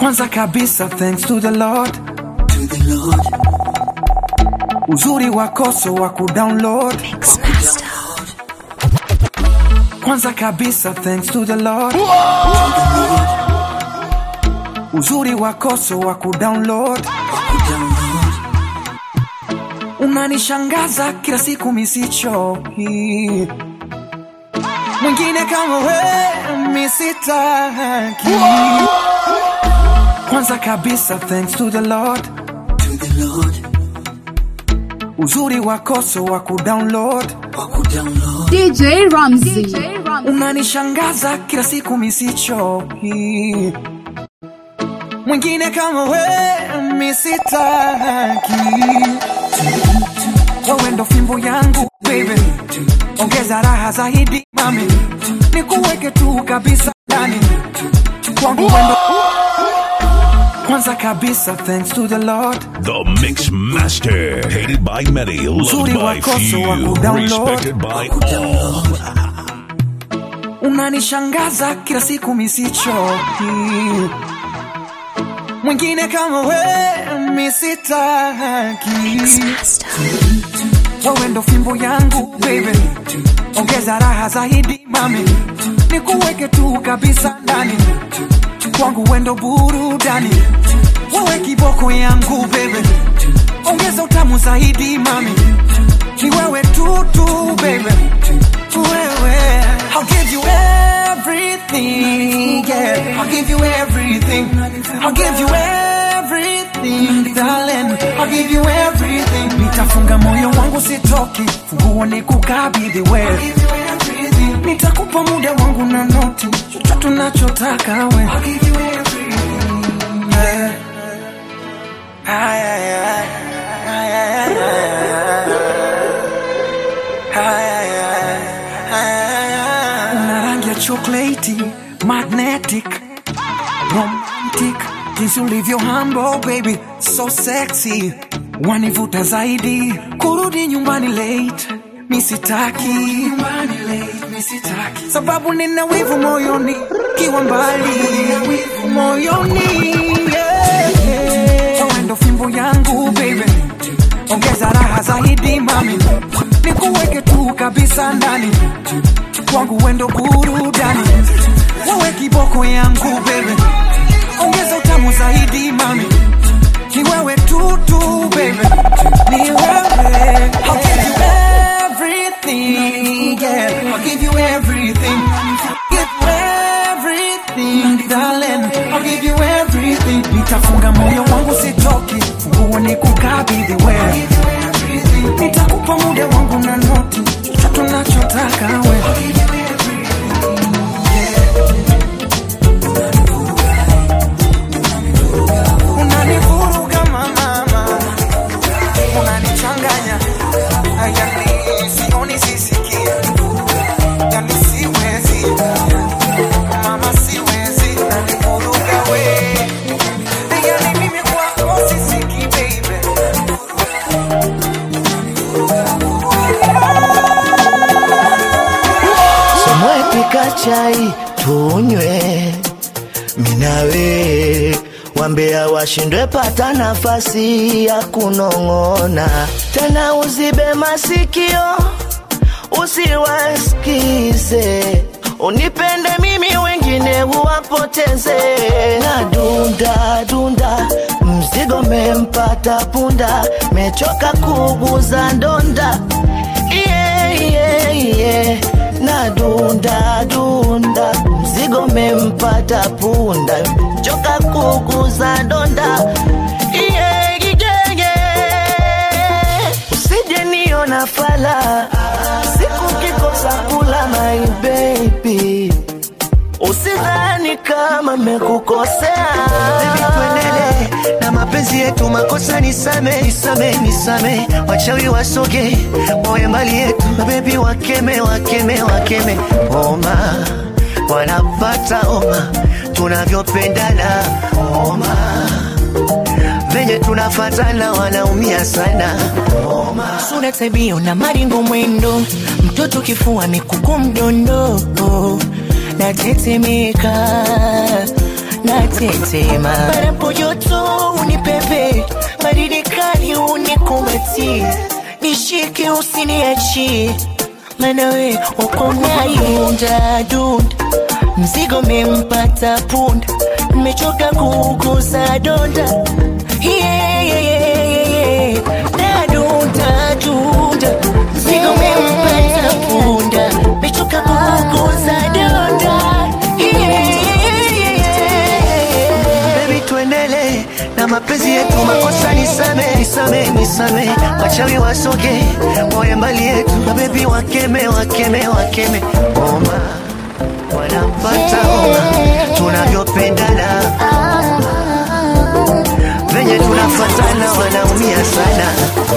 Kwanza kabisa thanks to the Lord. Uzuri wako so wa kudownload. Kwanza kabisa thanks to the Lord. Uzuri wako so wa kudownload. Unanishangaza kila siku misichoki. Mwingine kama we misitaki. Kwanza kabisa thanks to the Lord. Uzuri wako so wa kudownload. DJ Ramsey. Unanishangaza kila siku misichoki. Mwingine kama we misitaki. Wewe ndo fimbo yangu baby, ongeza raha zaidi mami, nikuweke tu kabisa ndani kwangu wendo. Kwanza kabisa thanks to the Lord. The Mix Master. Hated by many, loved Uzuri by wako so wa few, kudownload. respected by all. unanishangaza kila siku misichoki. Mwingine kama we misitaki. Wewe ndo fimbo yangu baby, ongeza raha zaidi mami, nikuweke tu kabisa ndani kwangu, wendo burudani, wewe kiboko yangu baby, ongeza utamu zaidi mami, ni wewe tu tu baby, wewe I'll give you everything, yeah. I'll give you everything. I'll give you everything, darling. I'll give you everything. Nitafunga moyo wangu sitoki, funguo ni kukabidhi wewe. Nitakupa muda wangu na noti, chochote unachotaka wewe. I'll give you everything, yeah. Ay, ay, ay. Ay, ay, ay, ay, ay, ay, ay. Una rangi ya chokoleti, magnetic, romantic, jinsi ulivyo humble baby, so sexy, wanivuta zaidi, kurudi nyumbani late, misitaki nyumbani late, misitaki sababu nina wivu moyoni, kiwa mbali moyoni, yeah, yeah. Wewe ndo fimbo yangu baby ongeza raha zaidi mami, nikuweke tu kabisa ndani kwangu, wendo burudani, wewe kiboko yangu baby, ongeza utamu zaidi mami, ni wewe tu tu baby, ni wewe. I'll give you everything, yeah. I'll give you everything, give you everything, darling. I'll give you everything. Nitafunga moyo wangu sitoki, funguo ni kukabidhi wewe. Nitakupa muda wangu na noti, chochote unachotaka wewe. Unanivuruga mama, unanichanganya, yani sioni sisikie, yani siwezi mama, siwezi, unanivuruga we, yani mimi kwako sisiki baby. Somwepika chai tunywe, minawe wambea washindwe pata nafasi ya kunong'ona tena, uzibe masikio usiwasikize, unipende mimi wengine uwapoteze. Na dunda dunda, mzigo mempata punda, mechoka kuguza ndonda yeah, yeah, yeah. na dunda dunda, mzigo mempata punda, choka kuguza donda yeah, yeah, yeah. Usije niona fala siku kikosa kula my baby, usidhani kama mekukosea Baby, tuendelee na mapenzi yetu, makosa nisame, nisame, nisame, wachawi wasoge, wawe mbali yetu, mabebi wakeme, wakeme, wakeme, oma wanapata oma, tunavyopendana oma, venye tunafatana wanaumia sana oma. sura tabia na maringo mwendo mtoto kifua mikuku mdondo natetemeka natetema barapo joto unipepe baridi kali unikumbatie nishike usiniachie manawe ukonayunda dunda mzigo mempata punda nimechoka kugusa donda yeah, yeah, yeah, yeah, yeah. nadunda dunda mzigo mempata punda nimechoka kugusa donda yeah, yeah, yeah, yeah. Baby tuendele na mapenzi yetu, makosa nisame, nisame, nisame, wachawi wasoge, wawe mbali yetu, mabebi wakeme, wakeme, wakeme, oma wanapata oma, tunavyopendana venye tunafatana, wanaumia sana.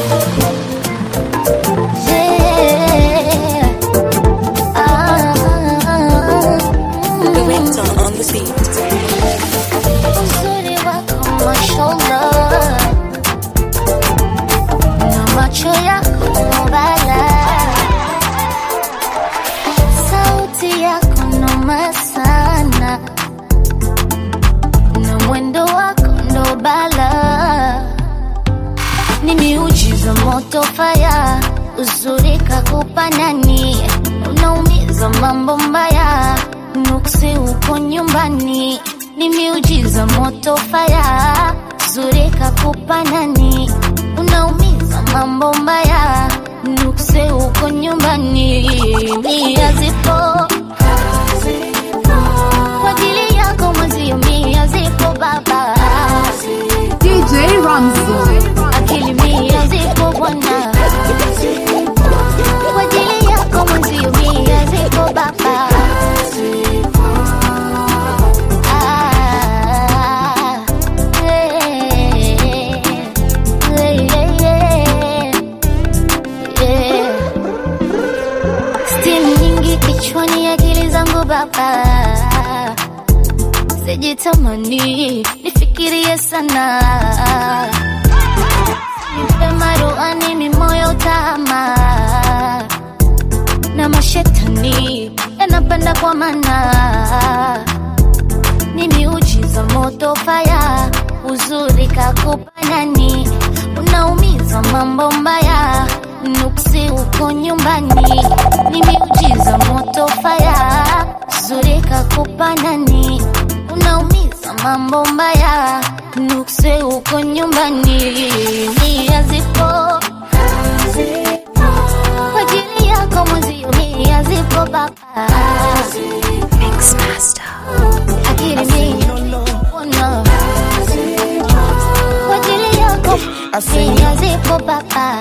Uzuri wako mashallah na macho yako mbala, sauti yako noma sana na mwendo wako ndo bala, ni miujiza moto faya, uzuri kakupa nani, unaumiza mambo mbaya, nuksi uko nyumbani, ni miujiza moto faya, uzuri kakupa nani, unaumiza mambo mbaya, nuksi uko nyumbani, mia zipo kwa ajili yako mwezio, mia zipo baba DJ Ramsey. akili mia zipo bwana kwa ajili yako mwenzio mia zipo baba Ah, eh, eh, eh, eh. Stimu nyingi kichwani, akili zangu baba sijitamani nifikirie sana nipe maruani mimoyo tama na mashetani yanapanda kwa mana ni miujiza moto faya uzuri kakupa nani unaumiza mambo mbaya nuksi uko nyumbani ni miujiza moto faya uzuri kakupa nani unaumiza mambo mbaya nukse uko nyumbani nia zipo kwa ajili yako mwezio mia zipo baba akili mia ona kwa ajili yako mia zipo baba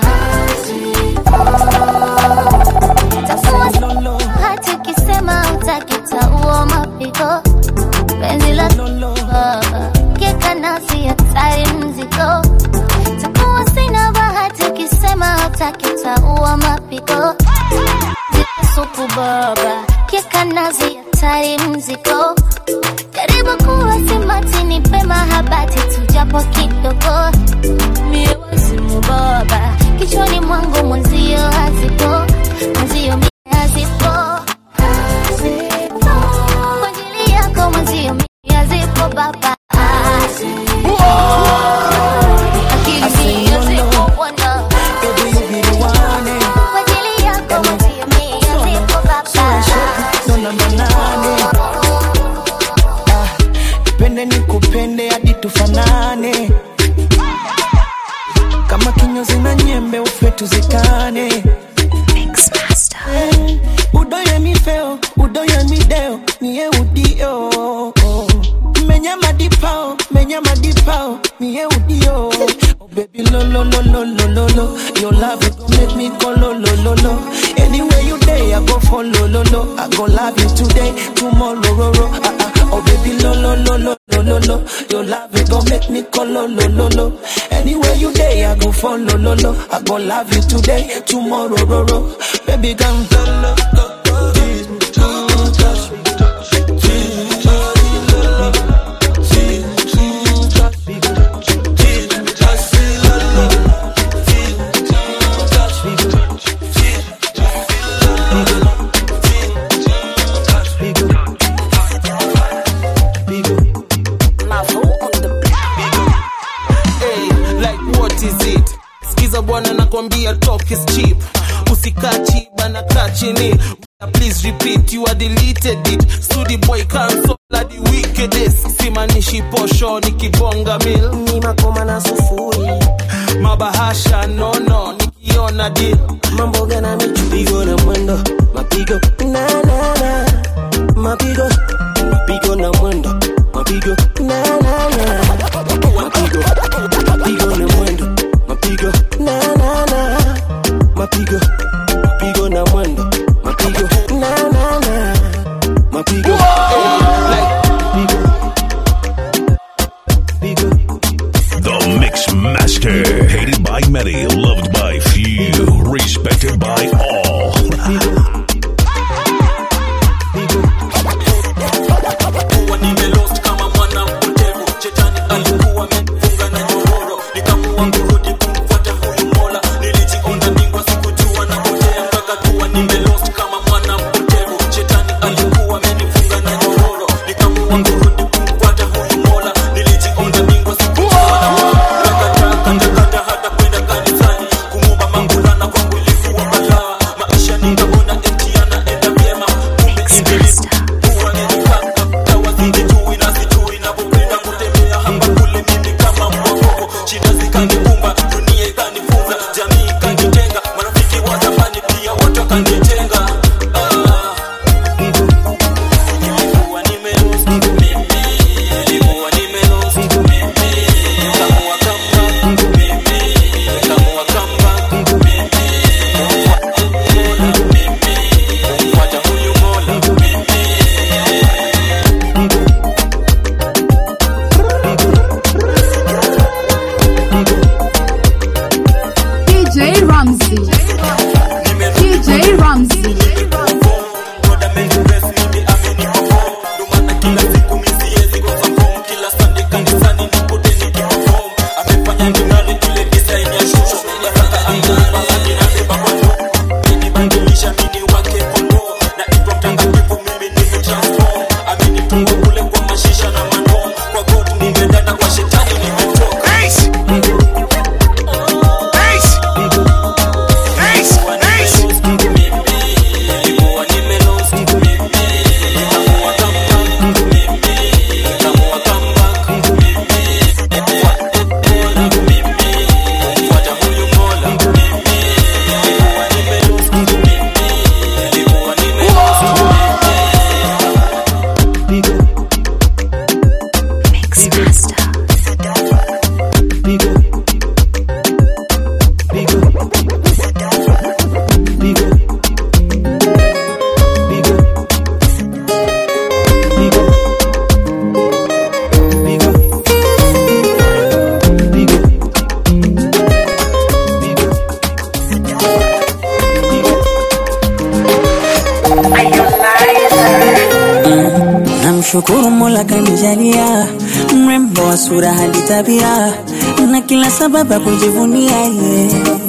Tafuwa hata ukisema utakitaua mapigo penzi la baba keka nasi hatari mzigo takuwa sina bahati ukisema hatakitaua mapigo supu baba keka nazi hatari mzigo karibu kuwa simati nipe mahabati tujapo kidogo mie wazimu baba kichwani mwangu mwenzio hazipo mwenzio mie hazipo kwa ajili yako mwenzio mia zipo baba akili mia zipo bwana kwa ajili yako mwenzio mia zipo baba ndo namba nane nipende nikupende hadi tufanane kama kinyozi na nyembe ufe tuzikane Eh, udoye mi feo udoye mi deo niye udio menya madipao menya madipao niye udio oh baby lo lo lo lo lo lo lo your love it go make me go lo lo lo lo anywhere you day i go follow lo lo i go love you today tomorrow ro ro ah ah oh baby lo lo lo lo lo lo lo your love it go make me go lo lo lo lo anywhere you day i go follow lo lo i go love you today tomorrow ro ro baby come lo lo lo Tease me, touch me, tease me, touch me, lo, lo. Tease me, touch me, tease me, touch me, lo, lo. Tease me, touch me, tease me, touch me, lo, lo. Tease me, touch me, nakwambia talk is cheap usikachi bana kaa chini please repeat you are deleted it studi boy cancel the wickedest simanishi posho nikibonga mil ni makoma na sufuri mabahasha nono nikiona deal mambo gana michupigo na mwendo mapigo na na na mapigo mapigo na mwendo mapigo na na na mapigo mapigo na mwendo mapigo na na na mapigo mapigo na mwendo mapigo na na na mapigo like The Mix Master. Hated by many, loved by few, respected by all. kuwa nimelost kama mwana mpotevu shetani alikuwa amefunga na nyororo nikaamua kurudi kumfuata huyu mola nilijiona bingwa sikujua na potea mpaka kuwa nimelost kama mwana mpotevu shetani alikuwa amenifunga na nyororo nikaamua kurudi kumfuata huyu mola nilijiona bingwa sikujua na potea nakataa katakata hata kwenda kanisani kumwomba mangulana kwangu ilikuwa balaa maisha nikaona eti yanaenda vyema kumbe ibilisi huwa nilikanga dawa sijui na sijui napopenda kutembea hapa kule mimi kama mwagogo shida zikanikumba dunia ikanifunza jamii ikanitenga marafiki wa zamani pia wote wakanitenga Ah. Nilikuwa nimelost mimi, nilikuwa nimelost mimi. Nikaamua come back mimi, nikaamua come back mimi. Mola mimi, kumfuata huyu Mola mimi. DJ Ramsey. DJ Ramsey. Namshukuru Mola kanijalia mrembo wa sura hadi tabia na kila sababu ya kujivunia ye.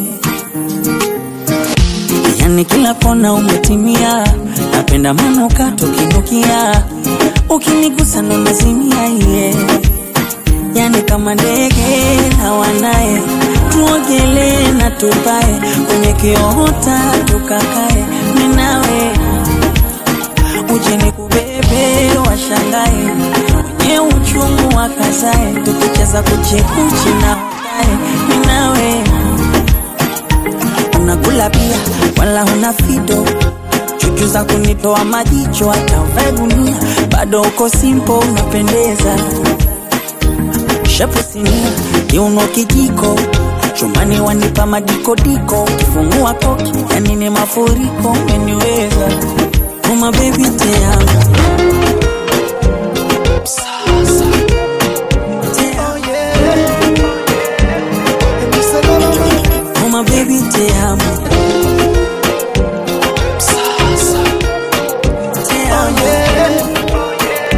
Yani kila kona umetimia, napenda manuka tukinukia, ukinigusa ndo nazimia ye. Yani kama ndege na wanaye, tuogelee na tupae kwenye kiota tukakae, mimi nawe uje nikubebe washangae wenye uchungu wakazae tukicheza kuchekuchi na hotae minawe unakula pia wala huna fido chuchu za kunitoa majicho hata uvae gunia bado uko simpo unapendeza shepu sinia kiuno kijiko chumani wanipa madikodiko ukifungua koki yani ni mafuriko umeniweza Uma baby te amo Te amo. Uma baby te amo Te amo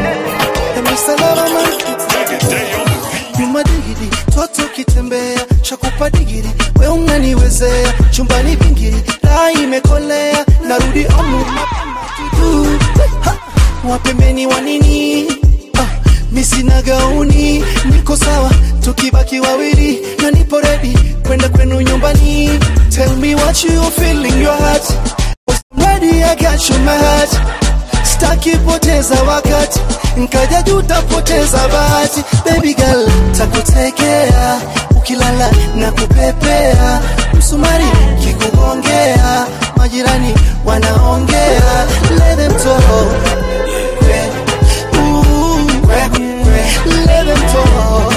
nyuma digiri toto kitembea shakupa digiri we unaniwezea chumbani bingiri raa imekolea narudi omu mapema tutu Ha! wapembeni wa nini ah, misina gauni niko sawa tukibaki wawili na nipo redi kwenda kwenu nyumbani got you feeling your heart ready I got you my heart staki poteza wakati nkaja juu tapoteza bahati baby girl takutekea ukilala na kupepea msumari kikugongea majirani wanaongea let them talk Ooh, let them talk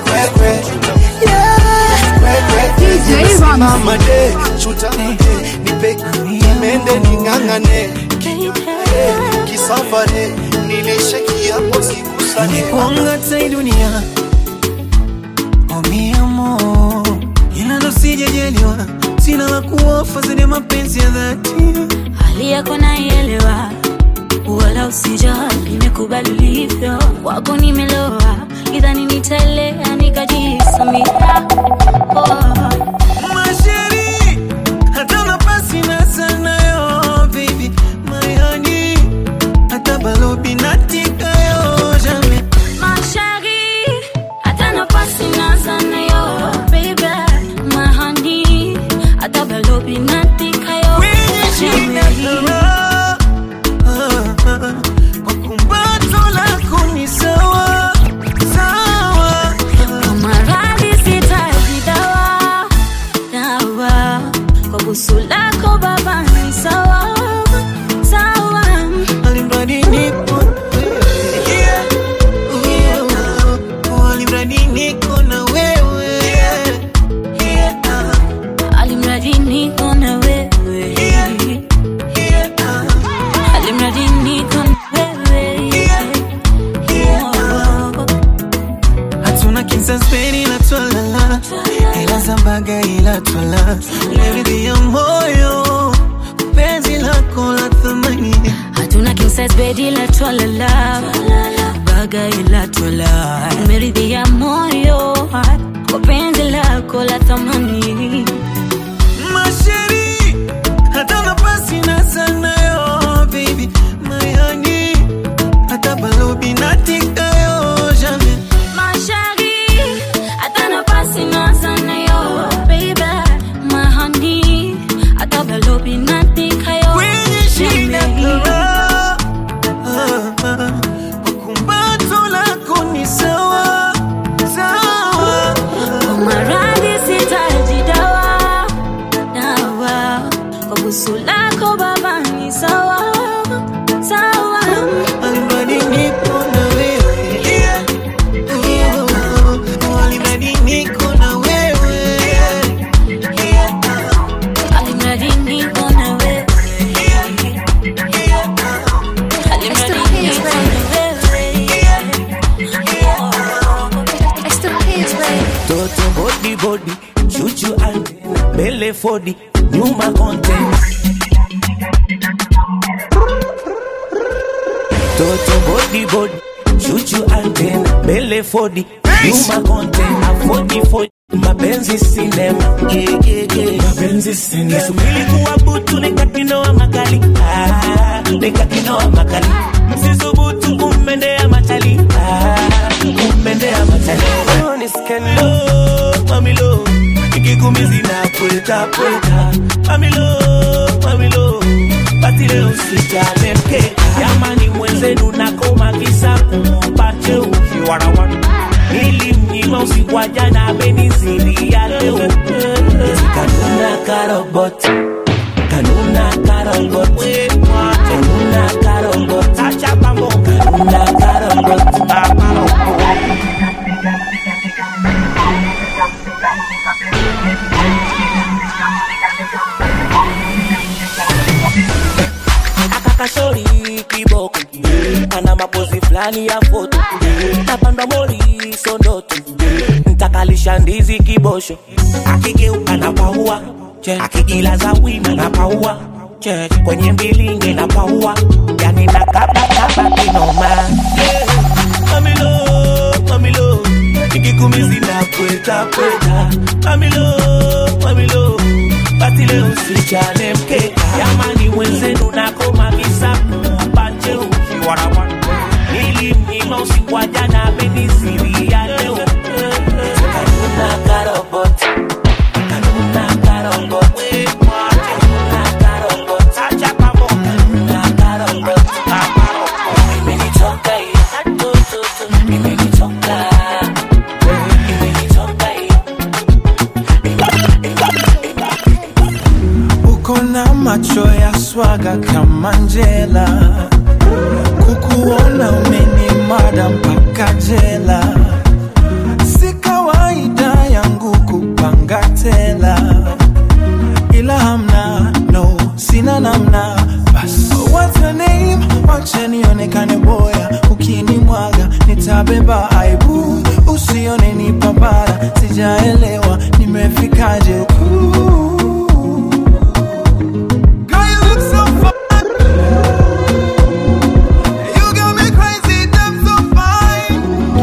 DJ Ramsey. Mama de, chuta de, nipe mende ning'ang'ane kinyonye kisafare nilishe kiapo sikusane Wanga tai dunia Oh mi amor Ila ndo sijajaliwa Sina la kuofa zaidi ya mapenzi ya dhati hali yako naielewa wala usijali nimekubali ulivyo wako nimeloa idhani nitaelea nikajisamia oh. Masheri Hata nafasi na sana yo baby My honey Hata balobi natika yo jamais Mashari, hata nafasi na sana yo, baby, my honey, hata balobi natika yo, Kumbato lako ni sawa sawa Kwa maradhi sitaji dawa, dawa. Kwa busu lako baba ni sawa, sawa. Alimradi nipo Yeah, yeah. Alimradi niko na wewe Alimradi niko na wewe. Alimradi niko na wewe. hatuna kinsaspeni ila twalala ila zambaga ila twala leridhi ya moyo penzi lako la thamani hatuna king size bed ila twalala baga ila twala meridhia moyo kwa penzi lako la thamani masheri hata nafasi na sana yo baby my honey hata balobi natika yo jamais mashari hata nafasi na sana yo baby my honey hata balobi natika yo kwenye shida kara kumbato lako ni sawa sawa kwa maradhi sitaji dawa dawa kwa busu lako baba ni sawa sawa Alimradi nipo na wewe Yeah. Alimradi niko na wewe Alimradi niko na wewe. Alimradi niko na wewe. Toto body body, chuchu antena, mbele fodi, nyuma content. Toto body body, chuchu antena, mbele fodi, nyuma content. Afodi fodi, mapenzi sinema. Yeah, yeah, yeah. Mapenzi sinema. Kisubiri kuwa butu nikakinoa makali. Ah, nikakinoa makali. Msisubutu kummendea machali. Ah, kummendea machali. Oh, ni skendo, mamilo. Ikikumizi na pweta pweta. Mamilo, mamilo. Basi leo sijale mkeka. Jamani mwenzenu nakoma kisa kumpache ukiwarawana. Nilimnyima usiku wa jana amenizidia leo. Kanuna karobot. Kanuna karobot. Kanuna karobot. Acha pambo. Kanuna karobot. akakashori kiboko ana mapozi fulani ya foto napandwa mori sondoto ntakalisha ndizi kibosho akigeuka na paua akijilaza wima na paua kwenye mbilinge na paua yani nakabakaba kinoma yeah. mamilo mamilo ikikumizi na pweta pweta mamilo mamilo basi leo sichane mkeka jamani mwenzenu nakoma kisapu mpate ukiwarawa nilimnyima usiku wa jana ameniziria leo kanuna karobot kanuna karobot macho ya swaga kama njela, kukuona umenimada mpaka jela. Si kawaida yangu kupanga tela, ila hamna no, sina namna. Bas, what's your name? Wacha nionekane boya, ukinimwaga nitabeba aibu, usione ni papara, sijaelewa nimefikaje huku. Girl, you look so fine. You got me crazy, damn so fine.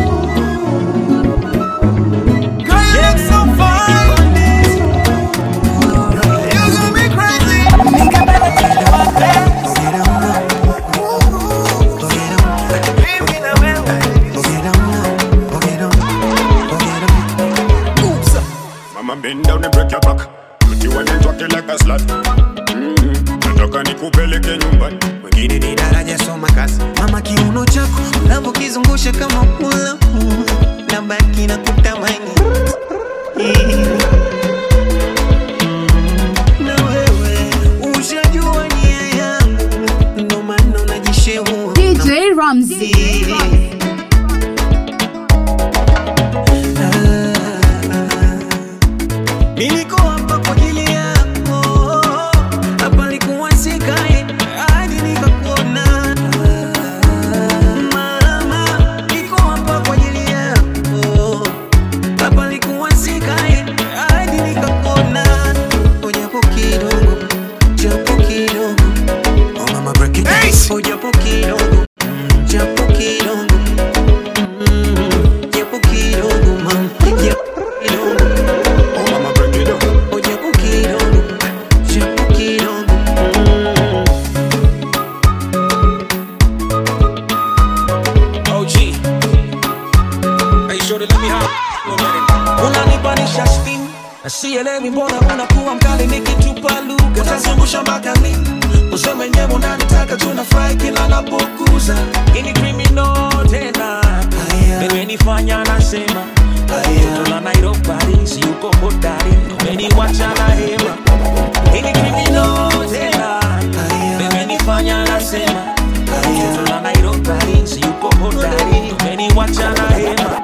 Girl, you look so fine. You got me crazy. Mama bend down and break your back. Put you on and talk it like a slut. Mm-hmm. Nataka nikupeleke nyumbani. wengine ni daraja soma kazi mama kiuno chako unavyokizungusha kama pula na baki na kutamani na wewe ushajua nia yangu ndo maana unajishehua DJ Ramsey. Niliko hapa kwa ajili yako, hapa likuwa sikae hadi nikakuona. Mama, niko hapa kwa ajili yako, hapa likuwa sikae hadi nikakuona. Japo kidogo, japo kidogo, oh mama break it down. Oh japo kidogo, japo kidogo, mm, japo kidogo mama, japo kidogo. Oh mama break it down. Oh japo kidogo, japo kidogo, mm. OG. Hey, shorty, let me hop. unanipanisha steam sielewi mbona unakuwa mkali nikitupa lugha utazungusha mpaka lini useme nyewe unanitaka tunafurahi kila napokuza ini criminal tena imenifanya nasema toto la Nairobi si uko hodari umeniwacha na hema ini criminal tena imenifanya nasema toto la Nairobi si uko hodari umeniwacha na hema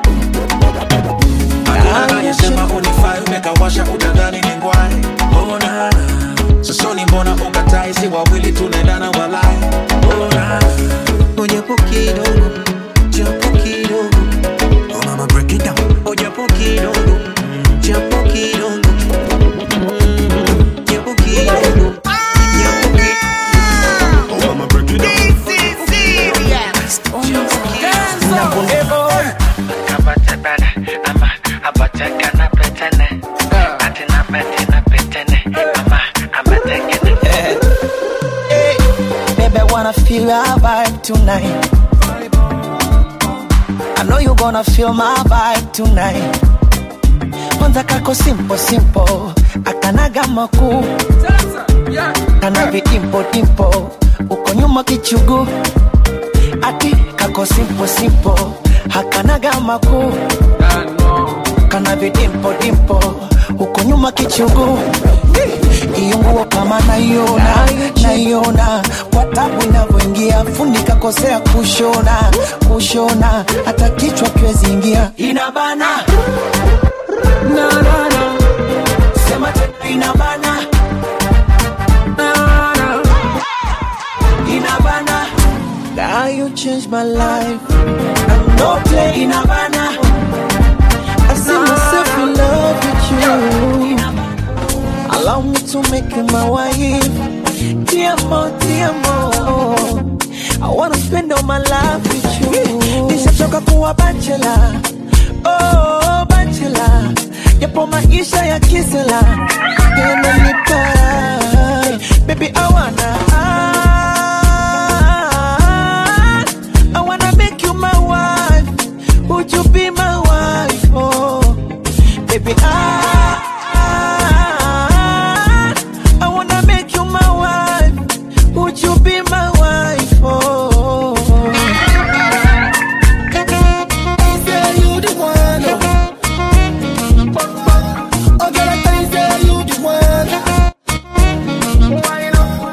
anayesema unifai umekawasha utadhani ni ngwai ona sasoni mbona ukatai si wawili tunaendana walai ona Oh japo kidogo, japo kidogo, oh mama break it down oh japo kidogo, japo kidogo, mm, japo kidogo, japo kidogo. Oh mama break it down. Baby, I wanna feel your vibe tonight. I know you gonna feel my vibe tonight. Kwanza kako simple simple, akanaga makuu, kana vidimpo dimpo, uko nyuma kichugu. Ati kako simple simple, hakanaga makuu, kana vidimpo dimpo, uko nyuma kichugu. Iyo nguo kama naiona, naiona kwa tabu inavyoingia, fundi kakosea kushona, kushona, hata kichwa kiwezi ingia, inabana na, na, na. Sema tena inabana na, na. inabana Now you changed my life I'm no play inabana I see myself in love with you Allow me to make you my wife Dear mo, dear mo I wanna spend all my life with you Nishachoka kuwa bachelor Oh, bachelor Yapo maisha ya kisela Yananipa Baby, I wanna I wanna make you my wife Would you be my wife? Oh, baby, I I wanna make you my wife. Would you be my wife? Oh, Say you the one. Oh, girl, I tell you, say you the one. Why not?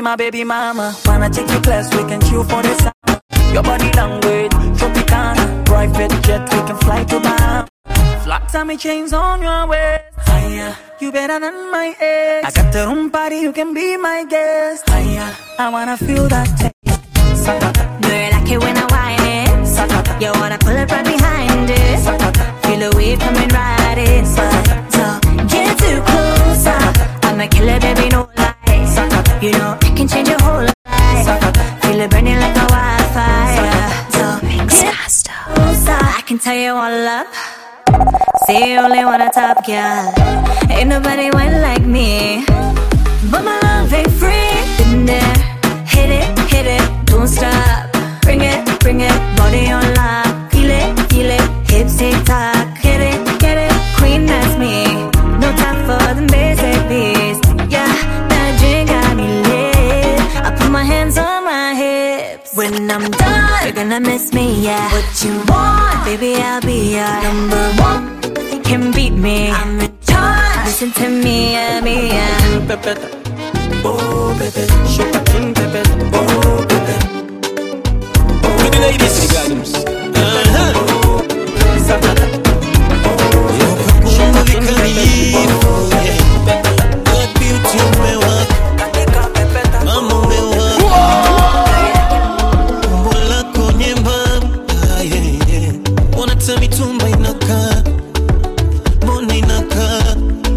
be my baby mama. Wanna take you class, we can chill for the summer. Your body language, Tropicana. Private jet, we can fly to Bahamas. Flat tummy chains on your waist. Higher, you better than my ex. I got the room party, you can be my guest. Higher, I wanna feel that taste. Sakata, Do you like it when I whine it? sakata, You wanna pull it right behind it? sakata. Feel the wave coming right inside. So get too close. I'm a killer, baby, no lies. You know I can change your whole life. Feel it burning like a wildfire. So get closer. I can tell you all up. Say you only want a top girl. Ain't nobody went like me. But my love ain't free. Been there, hit it, hit it, don't stop. Bring it, bring it, body on lock. Feel it, feel it, hips tick tock. Get it, get it, queen that's me. No time for the basic beats. Yeah, that drink got me lit. I put my hands on my hips. When I'm done, you're gonna miss me, yeah. What you want, baby, I'll be your number one. You can beat me. I'm in charge. Listen to me, yeah, me, yeah. Oh, baby, show a king, baby. Oh, baby. Oh, the ladies, the gardens. Uh-huh. Sakata. Shamba vikalifu, yeah. God beauty umewaka. Mama umewaka. Umbo lako nyembamba, yeah, yeah. Mbona hata mitumba inakaa mbona inakaa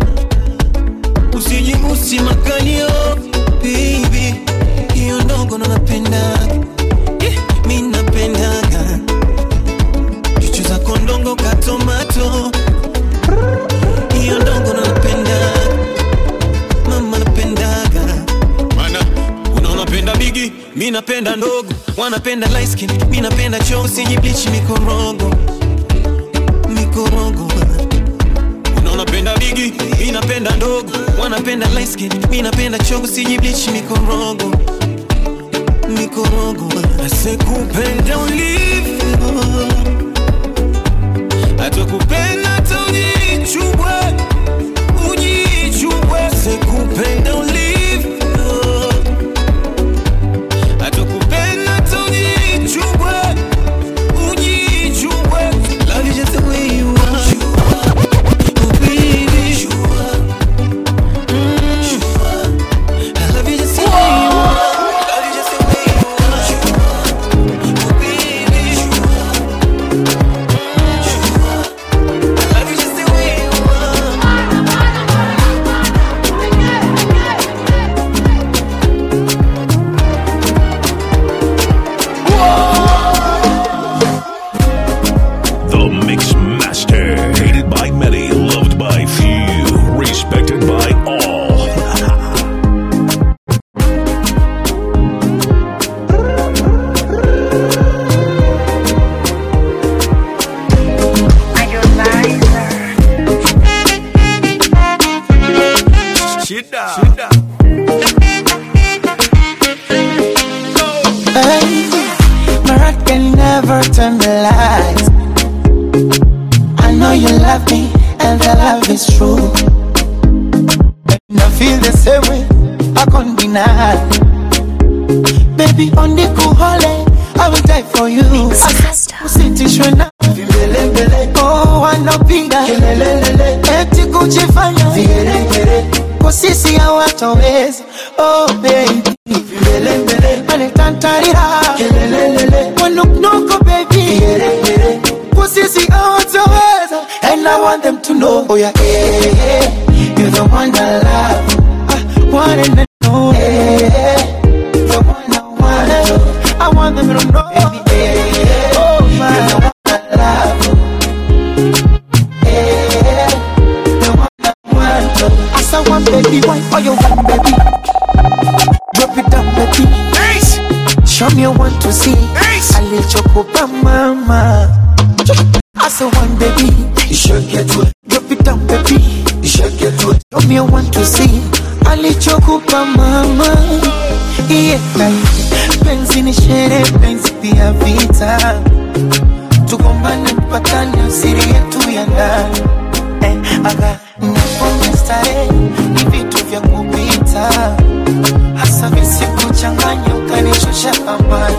usijibusi makalio baby hiyo ndogo ndo napendaga Eh, mi napendaga chuchu zako ndongo katomato hiyo ndogo ndo napendaga mama napendaga mana unaona penda bigi mi napenda ndogo wanapenda light skin mi napenda choo usijiblichi mikorogo mikorogo unaona penda bigi mi napenda ndogo wanapenda light skin mi napenda choo usijiblichi mikorogo mikorogo asekupenda ulivyo atakupenda hata ujichubwe ujichubwe asekupenda ulivyo atakupenda hata ujichubwe ujichubwe love you just the way you are oh baby Mm. I love you just the way you are love you just the way you are oh baby I love you just the way you are The Mix Master. Hated by many, loved by few, respected by all. Shida. Shida. Hey, my heart can never turn the lights. I know you love me, and the love is true. And I feel the same way, I can't deny. Baby, on the cool holiday, I will die for you. Usitishwe na vimbelembele, oh, wanapiga kelelelele, eti kujifanya vigeregere, kwa sisi hawatoweza. Oh baby, vimbelembele, waletantarira kelelelele, wanuknuku baby, vigeregere, kwa sisi hawatoweza. And I want them to know, oh yeah, yeah, yeah, you're the one I love, I want them to know, yeah, yeah, the one I want, I want them to know, baby, yeah, yeah, oh my, you're the one I love, yeah, the one I want. As I want, baby, why are you want, baby? Drop it down, baby. Show me one to see. A little chocopa, mama. As I want, baby. You should get to it. Drop it down, baby. You should get to it. Show me one to see. A little chocopa, mama. Yeah, penzi ni sherehe, penzi pia vita. Tugombane mpatane, siri yetu ya ndani eh, aga napombe starehe ni vitu vya kupita hasa sasa visikuchanganya ukanishusha thamani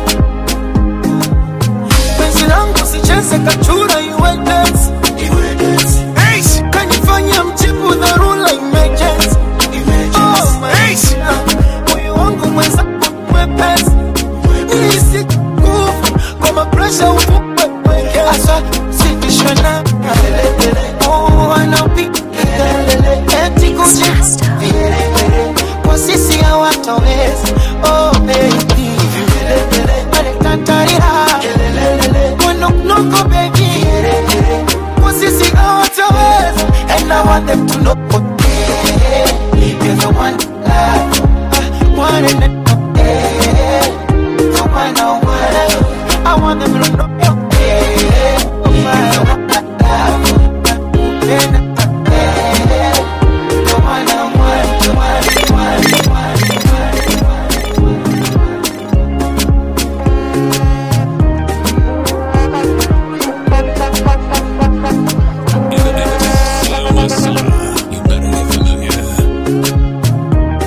penzi langu sicheze kachura iwe dance Ace, kanifanya mjibu dharura emergency Oh, my God. moyo wangu mwenzangu mwepesi nihisi nguvu kwa mapresha upupwepweke asa sitishwe na Oh, wanaopiga eti kucheza kwa sisi hawatoweza oh baby Alekatarira wanoknoko baby kwa sisi hawatoweza and I want them to know you're the one love one and the one I want I want them to know you're the one I love the one I want the one I want You better get familiar.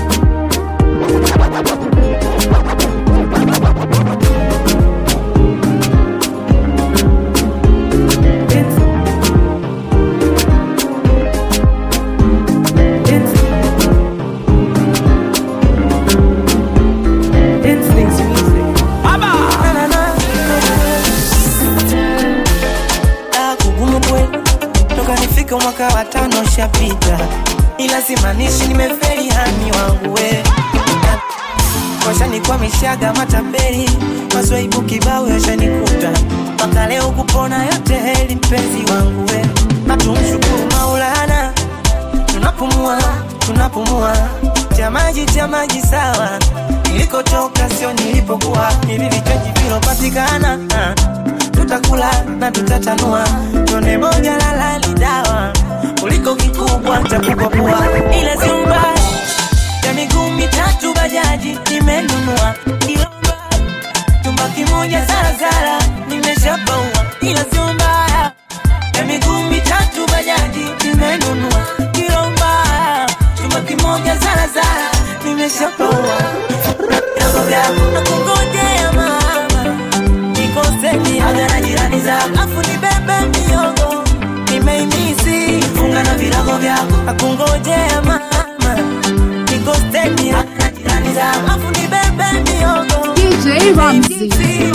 Ah, kugumu kweli toka nifike mwaka wa tano shapita, ila simaanishi nimefeli hani wangu we washanikwamishaga matapeli maswaibu kibao yashanikuta mpaka leo kupona yote heli mpenzi wangu we na tumshukuru Maulana tunapumua tunapumua cha maji cha maji sawa nilikotoka sio nilipokuwa hivi vichaji vilopatikana ah tutakula na tutatanua, tone moja lala ni dawa kuliko kikubwa cha kukopua, ila sio mbaya ya miguu mitatu bajaji nimenunua, ila mbaya chumba kimoja zarazara nimeshapaua, ila sio mbaya ya miguu mitatu bajaji nimenunua, ila mbaya chumba kimoja zarazara nimeshapaua, vyako vyako na kungojea mama nikoseni aga na jirani zako afu nibebe miogo nimeimisi funga na virago vyako akungojea mama nikoseni aga na jirani zako afu nibebe miogo DJ Ramsey.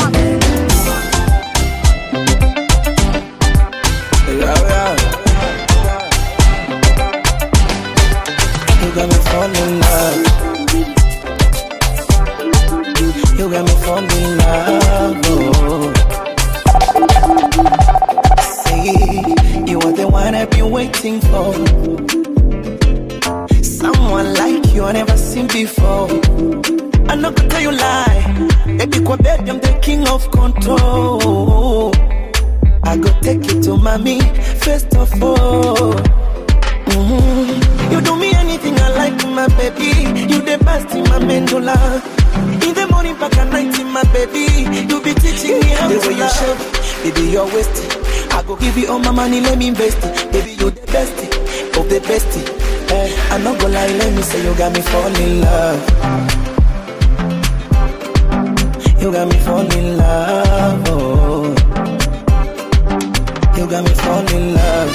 You got me falling in love. You got me falling in love. Oh. Say you are the one I've been waiting for. Someone like you I never seen before. I'm not gonna tell you lie. Baby, kwa baby, I'm the king of control. I go take you to mommy, first of all. Mhm. You do me anything I like, my baby. You the best in my mandula. In the morning, back at night, my baby. You be teaching me how The to way you love. shake, baby, you're wasting. I go give you all my money, let me invest it. Baby, you the best of the best. Eh, I'm not gonna lie, let me say you got me fall in love. You got me fall in love. Oh. You got me fall in love.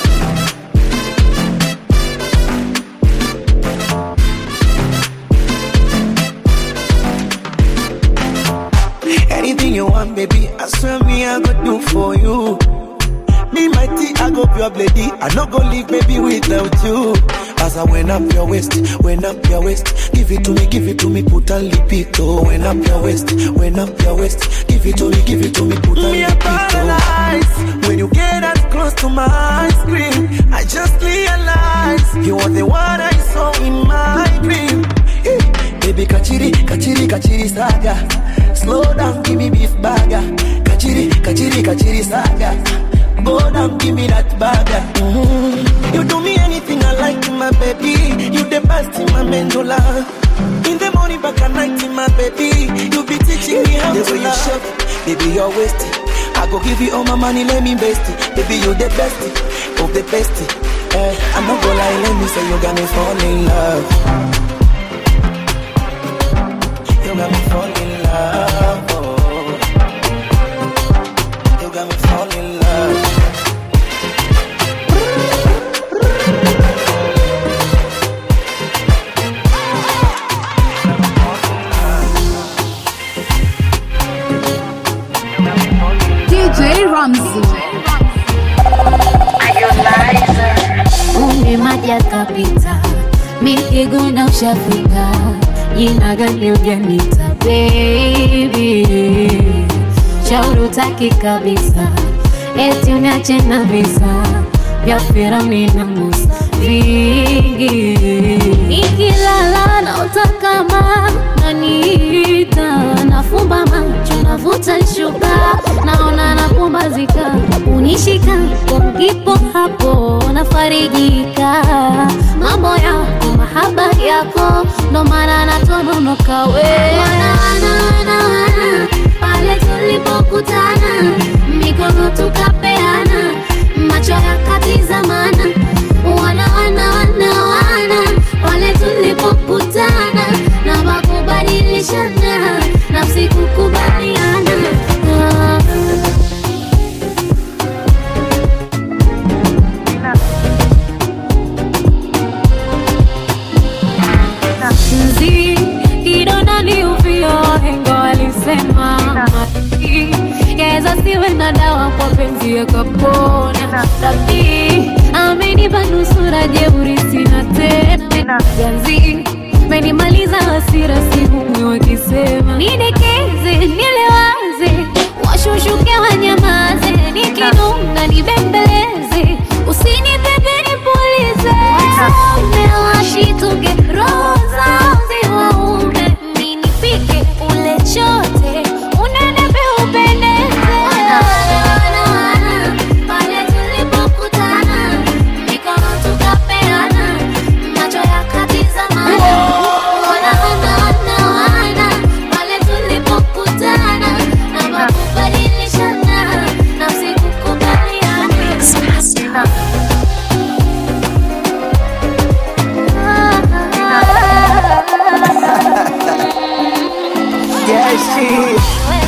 Anything you want, baby, I swear me I go do for you. Me mighty, I go pure lady. I not go leave, baby, without you. As I went up your waist, went up your waist. Give it to me, give it to me, put a lipito. Went up your waist, went up your waist. Give it to me, give it to me, put a Me a lipito. When you get as close to my screen, I just realize you are the one I saw in my dream. Eh, Baby, kachiri, kachiri, kachiri saga. Slow down, give me beef burger. Kachiri, kachiri, kachiri saga. Go down, give me that burger. Mhm. You do me anything I like, my baby. You the best in my mandula. In the morning, back at night, my baby. You be teaching me how The to way you love. shake, baby, you're wasting. I go give you all my money, let me invest it. Baby, you the best of the best. Eh, I'm not gonna lie, let me say you got me fall in love. got me fall in love. Oh. You got me fall in love. DJ Ramsey. Umri maji yakapita, mipigo na ushafika, jina gani ujanita baby, shauri utaki kabisa, eti uniache na visa vya Firauni na Musa vingi, nikilala naota kama naniita, nafumba macho navuta shuka, naona napumbazika, unishika ukipo hapo nafarijika, mambo yako mahaba yako ndo maana natononoka we wana, wana, wana, wana, pale tulipokutana mikono tukapeana macho yakatizamana wana wana wana wana pale tulipokutana na makubadilishana nafsi kukubaliana Ah. mzi kidonda ni uvio hengo alisema mati yaweza siwe na dawa kwa penzi yakapona rabi amenipa nusura jeuri sina tena ganzi menimaliza hasira sihumwi wakisema nidekeze nilewaze washushuke wanyamaze nikinunga nibembeleze usinipepe nipulize umewashituke roho zao ziwaume minipike ule chote unenepe upendeze pale tulipokutana mikono tukapeana macho yakatizamana wana wana wana wana pale tulipokutana na makubadilishana nafsi kukubaliana Yeah, shit.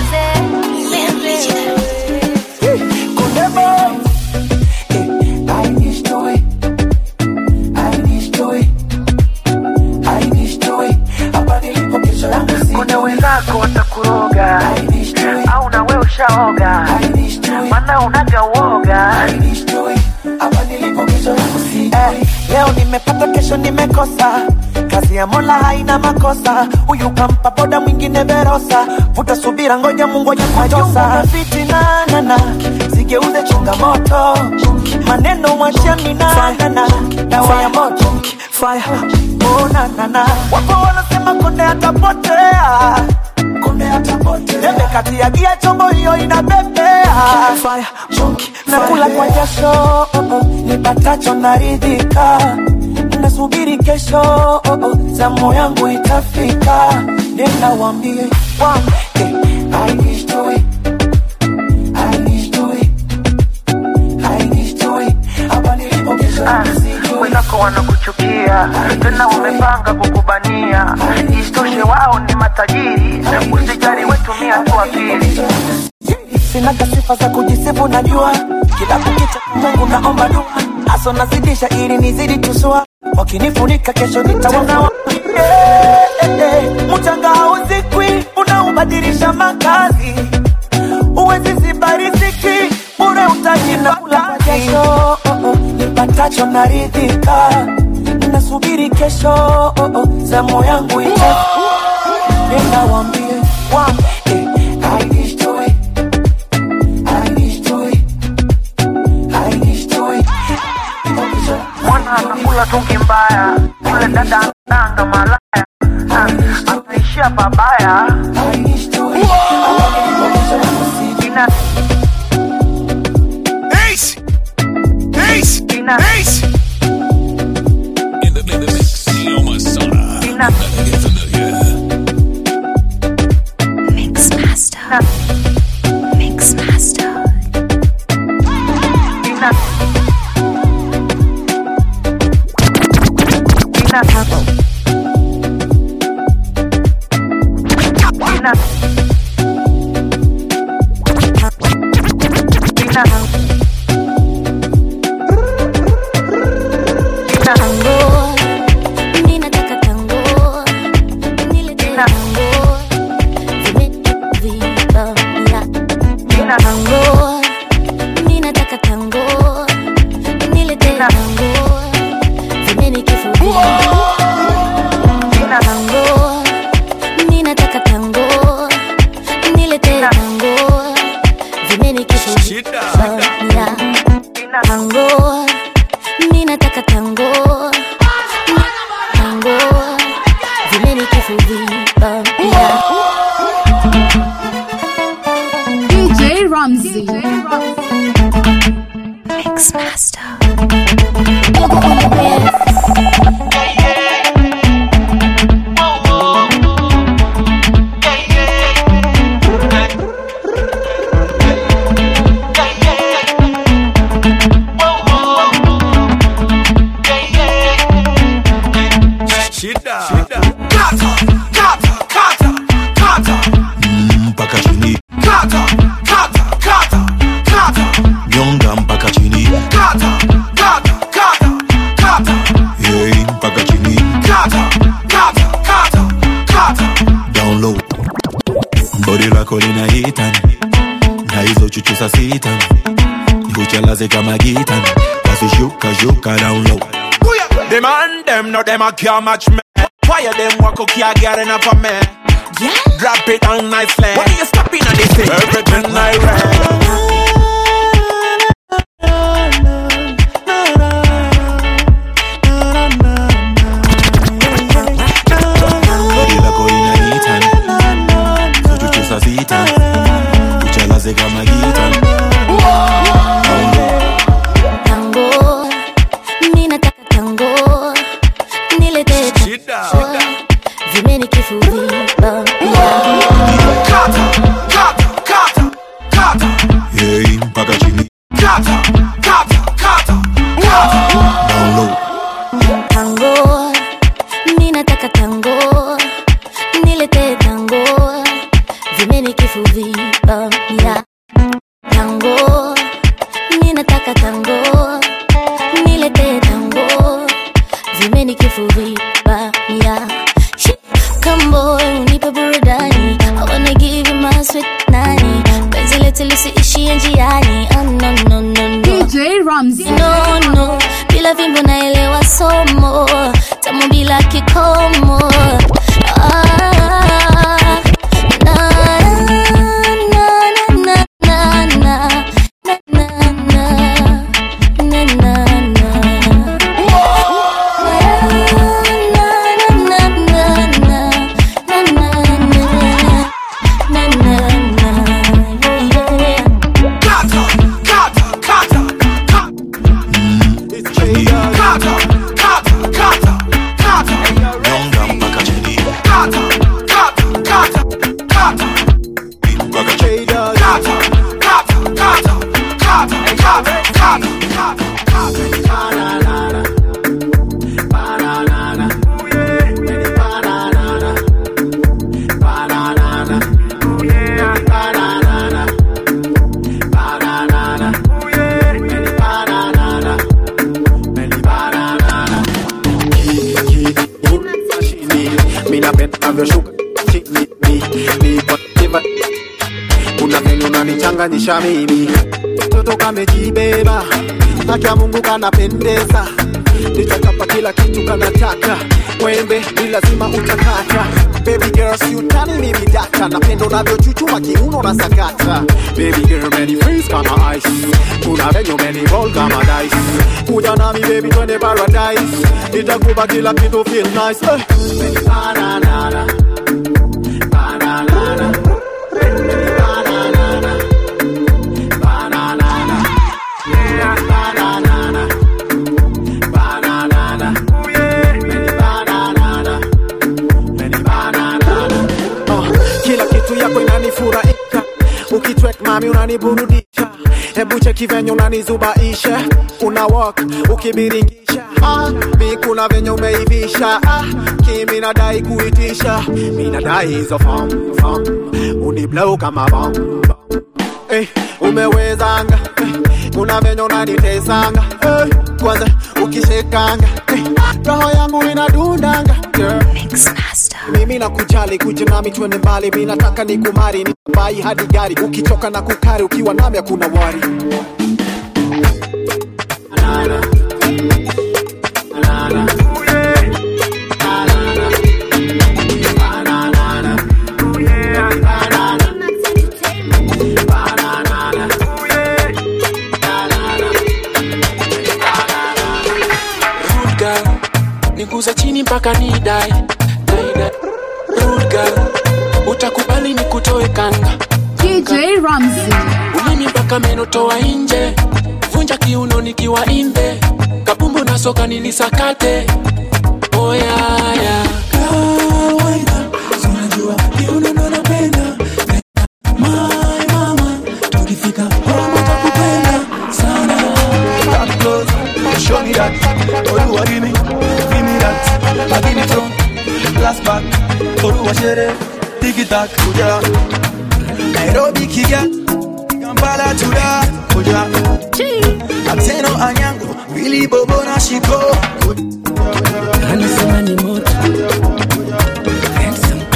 Kunde boy. Eh, I need joy. I need joy. I need joy. Hapa nilipo kesho yangu si kuna wenzako watakuroga au na wewe ushaoga maana unaga uoga hapa nilipo kesho yangu si eh, leo nimepata kesho nimekosa kazi ya mola haina makosa huyu kampa boda mwingine verosa vuta subira ngoja mungu aje kutosa fitinanana zigeuze changamoto maneno mwashani nanana dawa ya moto fire oh, nanana wapo wanasema konde atapotea konde atapotea debe kati ya gia chombo hiyo inabebea fire nakula kwa jasho oh, oh, nipatacho naridhika nasubiri kesho oh, oh, zamu yangu itafika nenda wambie wambie I need joy I need joy I need joy hapa nilipo kesho wenzako wanakuchukia tena wamepanga kukubania isitoshe wao ni matajiri usijali wetumia tu akili sinaga sifa za kujisifu najua kila kukicha mungu naomba dua aso nazidisha ili nizidi tusua wakinifunika kesho nitawana mchanga hauzikwi unaubadilisha makazi uwezi ziba riziki bure utaji na kula kwa jasho oh, oh, nipatacho naridhika nasubiri kesho oh, oh, zamu yangu ita nenda wambie wambie I need joy I need joy I need joy mwana anakula tungi mbaya yule dada ananga malaya Ah, anaishia pabaya Ina- Ace! Ace! Ace! In the, in the mix, Neo Masada. Get familiar. Mix Master. Mix Master. ina- ina- tango mi nataka tango nilete tango vimeni kifuvi tango mi nataka tango nilete tango vimeni kifuvi Bamia. tango mi nataka tango tango vimeni kifuvi Bamia. DJ Ramsey. Mix Master. Shida. Kata, kata, kata, kata. mpaka chini Kata, kata, kata, kata. nyonga mpaka chini Kata, kata, kata, kata. hey, mpaka chini Kata, kata, kata, kata. down low bodi lako linahitani na hizo chuchu za sitani nikuchelaze kama gitani basi shuka shuka down low The man them no them a can't match me. Fire them walk up can't get enough of me. Yeah. Drop it down nicely. When you stopping on this thing? Everything I read. bodi lako linahitani hizo chuchu za sitani nikuchelaze kama gitani down low tango mi nataka tango nilete tango vimeni kifuvi Kata, kata, kata, kata. hey, mpaka chini Kata, kata, kata, kata. down low tango mi nataka tango nilete tango vimeni kifuvi Bamia. tango mi nataka tango nilete tango vimeni kifuvi Bamia. Shit, Come boy, unipe burudani I wanna give you my sweet nani penzi letu lisiishie njiani oh, no, no, no, no. DJ Ramsey. no, no. bila vimbo naelewa somo tamu bila kikomo ah, na, na, na, na, na, na, na, na, na, na, na. Kata, kata, kata, kata. Kata, kata, kata, kata. nyonga mpaka chini Kata, kata, kata, kata. mpaka chini Kata, kata, kata, kata, kata, kata, kata, kata. minapenda navyoshuka chini nipoiva kuna venye unanichanganyisha mimi toto kamejibeba haki ya mungu kanapendeza nitakapa kila kitu kanataka wembe ni lazima utakata baby girl si utani mimi data napendo navyochuchuma kiuno na sakata baby girl many freeze kama ice kuna venye many roll kama dice kuja nami baby twende paradise nitakupa kila kitu feel nice eh. Banana. Banana. Banana. Banana. Yeah. Banana. Banana. Many banana. Many banana. Oh, kila kitu yako inanifurahisha ukitwek mami unaniburudisha hebu cheki venye unanizubaisha una walk ukibiringisha ah, mi kuna venye umeivisha ah, kimi nadai kuitisha mi nadai hizo fom fom uniblow kama bom bom. eh, umewezanga eh, kuna venye unanitesanga eh, kwanza ukishekanga eh, roho yangu inadundanga girl. mimi nakujali kuja nami twende mbali mi nataka nikumari nibai hadi gari ukichoka na kukari ukiwa nami hakuna wari Rude girl, niguza chini mpaka ni die Die, die. Rude girl, utakubali nikutoe kanga DJ Ramsey. ulimi mpaka meno toa nje vunja kiuno nikiwa imbe kabumbu na soka nilisakate oyaya kawaida unajua kiuno ndo napenda my mama tukifika home utakupenda sana Come close, show me that. Oluwa give me, give me that. I give it to last back. Oluwa shere, tiki tak, kuja. Nairobi kiga, Kampala tuda, kuja. Ateno anyango, Billy Bobo na shiko. anasema ni moto Handsome.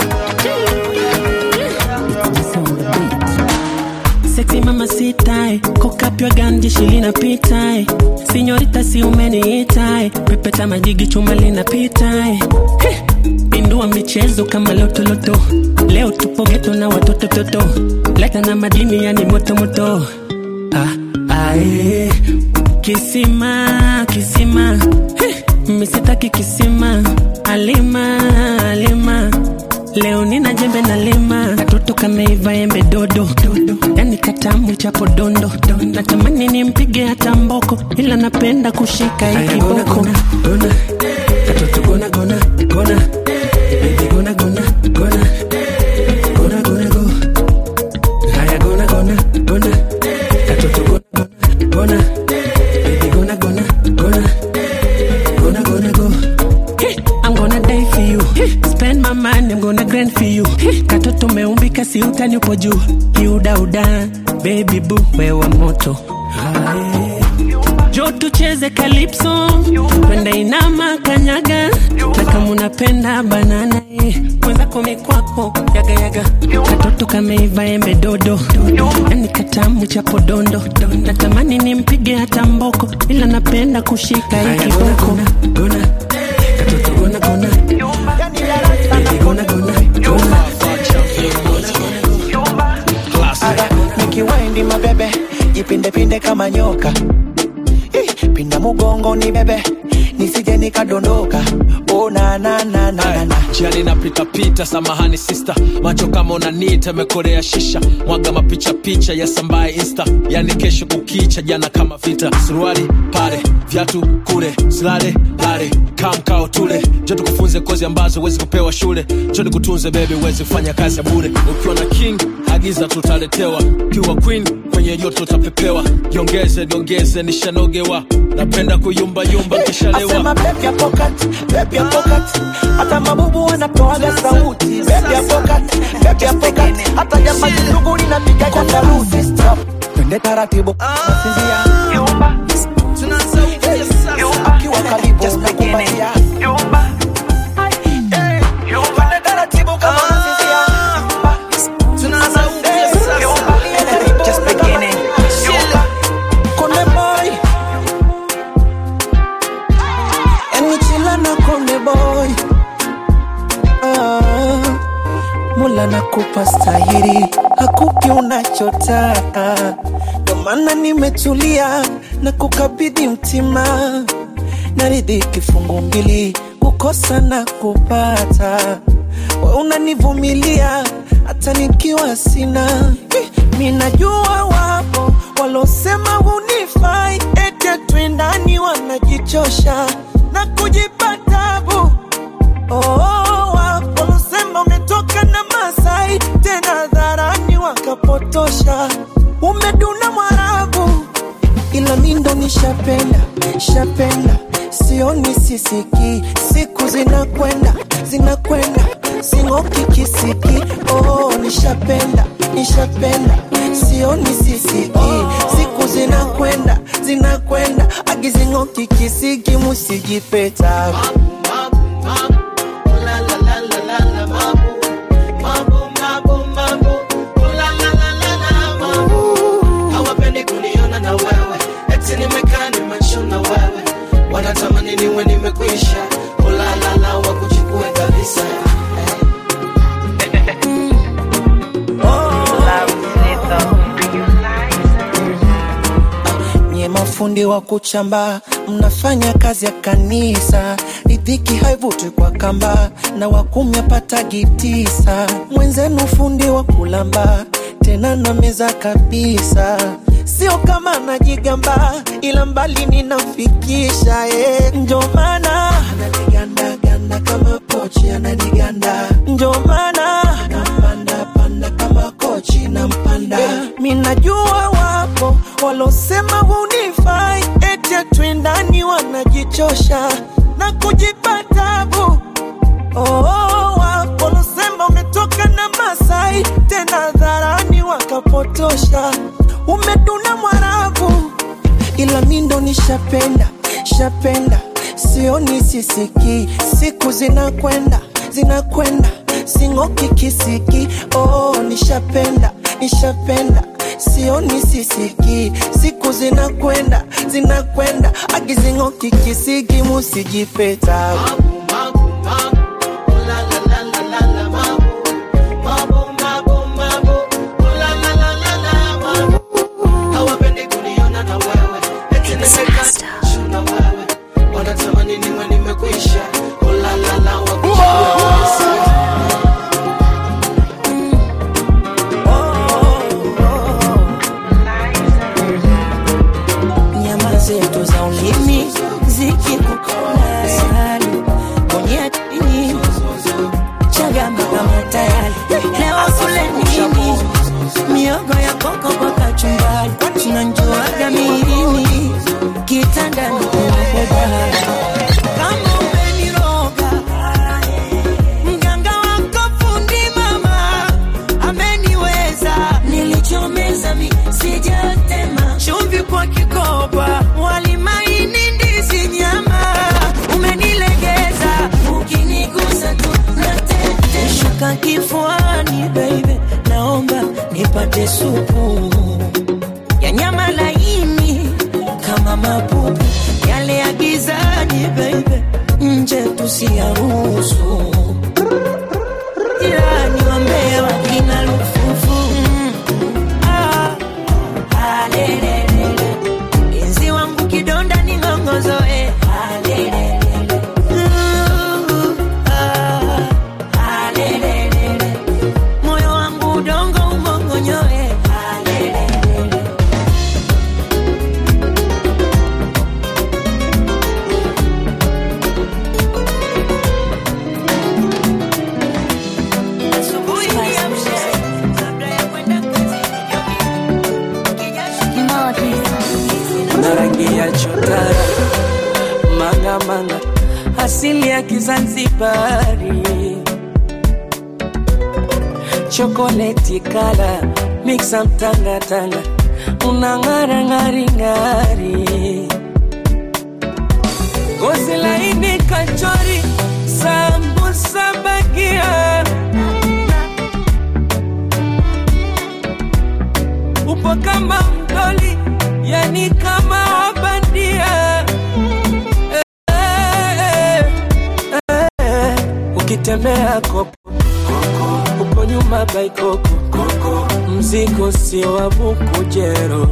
Sexy mama sitae kokapywa gandi shilinapitae sinyorita si umeniitae pepeta majigi chuma linapitae Heh, pindua michezo kama lotoloto leo tupo geto na watoto toto leta na madini yani motomoto ah, ae. kisima kisima Heh, misitaki kisima alima alima leo nina jembe na lima katoto kameiva embe dodo yani katamu chapo dondo natamani nimpige hata mboko ila napenda kushika hii kiboko katoto gona gona gona baby gona gona gona gona gona go haya gona gona gona katoto gona gona gona baby gona gona gona gonna gonna go. Hey, I'm gonna die for you. Hey, spend my money, I'm gonna grind for you. Hey, katoto meumbika si utani upo juu. Kiudauda, baby boo, wewe moto. Aye. Jo tucheze calypso, twende inama kanyaga, na kama unapenda banana eh, mwenzako mikwako yaga yaga, katoto kameiva embe dodo, yani katamu chapo dondo, natamani nimpige hata mboko, ila napenda kushika hii kiboko. Gona, katoto gona gona, baby gona gona gona. Aga, nikiwaindi mabebe jipindepinde kama nyoka Ih, pinda mugongo ni bebe nisije nikadondoka oh, na, na, na, na, na, na. jiani napitapita samahani sista macho kama unanita amekorea shisha mwaga mapicha picha ya sambaye insta yani kesho kukicha jana kama vita suruali pale vyatu kule silale lale kamkao tule jo tukufunze kozi ambazo huwezi kupewa shule jo nikutunze bebi huwezi kufanya kazi ya bure ukiwa na king agiza tutaletewa ukiwa queen kwenye joto utapepewa jiongeze jiongeze nishanogewa napenda kuyumbayumba kishalewa Asema baby ya pocket, baby ya pocket. Hata mabubu wanatoaga sauti baby ya pocket, baby ya pocket. Hata jamba kidogo linapiga kwa saruti Stop. Twende taratibu nasinzia Yumba. Ukiwa karibu nakumbatia Hey. Twende taratibu kama unasinzia Yumba. Just beginning. Yumba. Konde boy Yani chila na konde boy ah, Mula nakupa stahiri Hakupi unachotaka Ndo maana nimetulia Na kukabidhi mtima Naridhi kifungu mbili Kukosa na kupata We unanivumilia Hata nikiwa sina Eh, Mi najua wapo Walosema hunifai Ete twendani wanajichosha Na kujipa tabu oh, wapo walosema umetoka na Masai Tena dharani wakapotosha Umeduna Mwarabu ila mi ndo nishapenda shapenda sioni sisiki siku zinakwenda zinakwenda sing'oki kisiki oh, nishapenda nishapenda sioni sisiki siku zinakwenda zinakwenda agizing'oki kisiki musijipeta fundi wa kuchamba mnafanya kazi ya kanisa ridhiki haivutwi kwa kamba na wakumi apatagi tisa mwenzenu fundi wa kulamba tena na meza kabisa sio kama najigamba ila mbali ninafikisha eh. njo maana ananigandaganda kama pochi ananiganda njo maana nampanda panda kama kochi nampanda mi najua wapo walosema hunifai eti atwendani wanajichosha na kujipa tabu Oh, wapo walosema umetoka na Masai tena dharani wakapotosha, umeduna Mwarabu, ila mi ndo nishapenda shapenda, sioni sisiki, siku zinakwenda zinakwenda, sing'oki kisiki. Oh, nishapenda nishapenda sioni sisiki, siku zinakwenda zinakwenda, agizing'oki kisiki, musijipeta wanatamani niwe nimekwisha ulalala wakisha nyama zetu za ulimi zikikukasani kwenye tini chagamba kama tayari leo kule nini miogo ya koko kwa kachumbari tunanjuaga mirini kitandani kunakodari kama umeniroga mganga wako fundi mama ameniweza nilichomeza mi sijatema chumvi kwa kikoba walimaini ndizi nyama umenilegeza ukinigusa tu nateteshuka kifuani baby naomba nipate supu ya nyama laini kama mapupu yale ya gizani baby nje tusiyaruhusu jirani wa mbea wakina lufufu mm. ah. alelelele enzi wangu kidonda ni ngongozoe alelelele Uh, ah. alelelele moyo wangu udongo umongonyoe alelelele asubuhi niamshe kabla ya kwenda na rangi ya chotara manga manga asili ya Kizanzibari chokoleti kala mixa mtangatanga unang'ara ng'ari ng'ari gozi laini kachori sambusa bagia upo kama mdoli yani kama wabandia Eh, eh, eh, eh. ukitembea kopo uko nyuma baikoko mzigo sio wa bukujero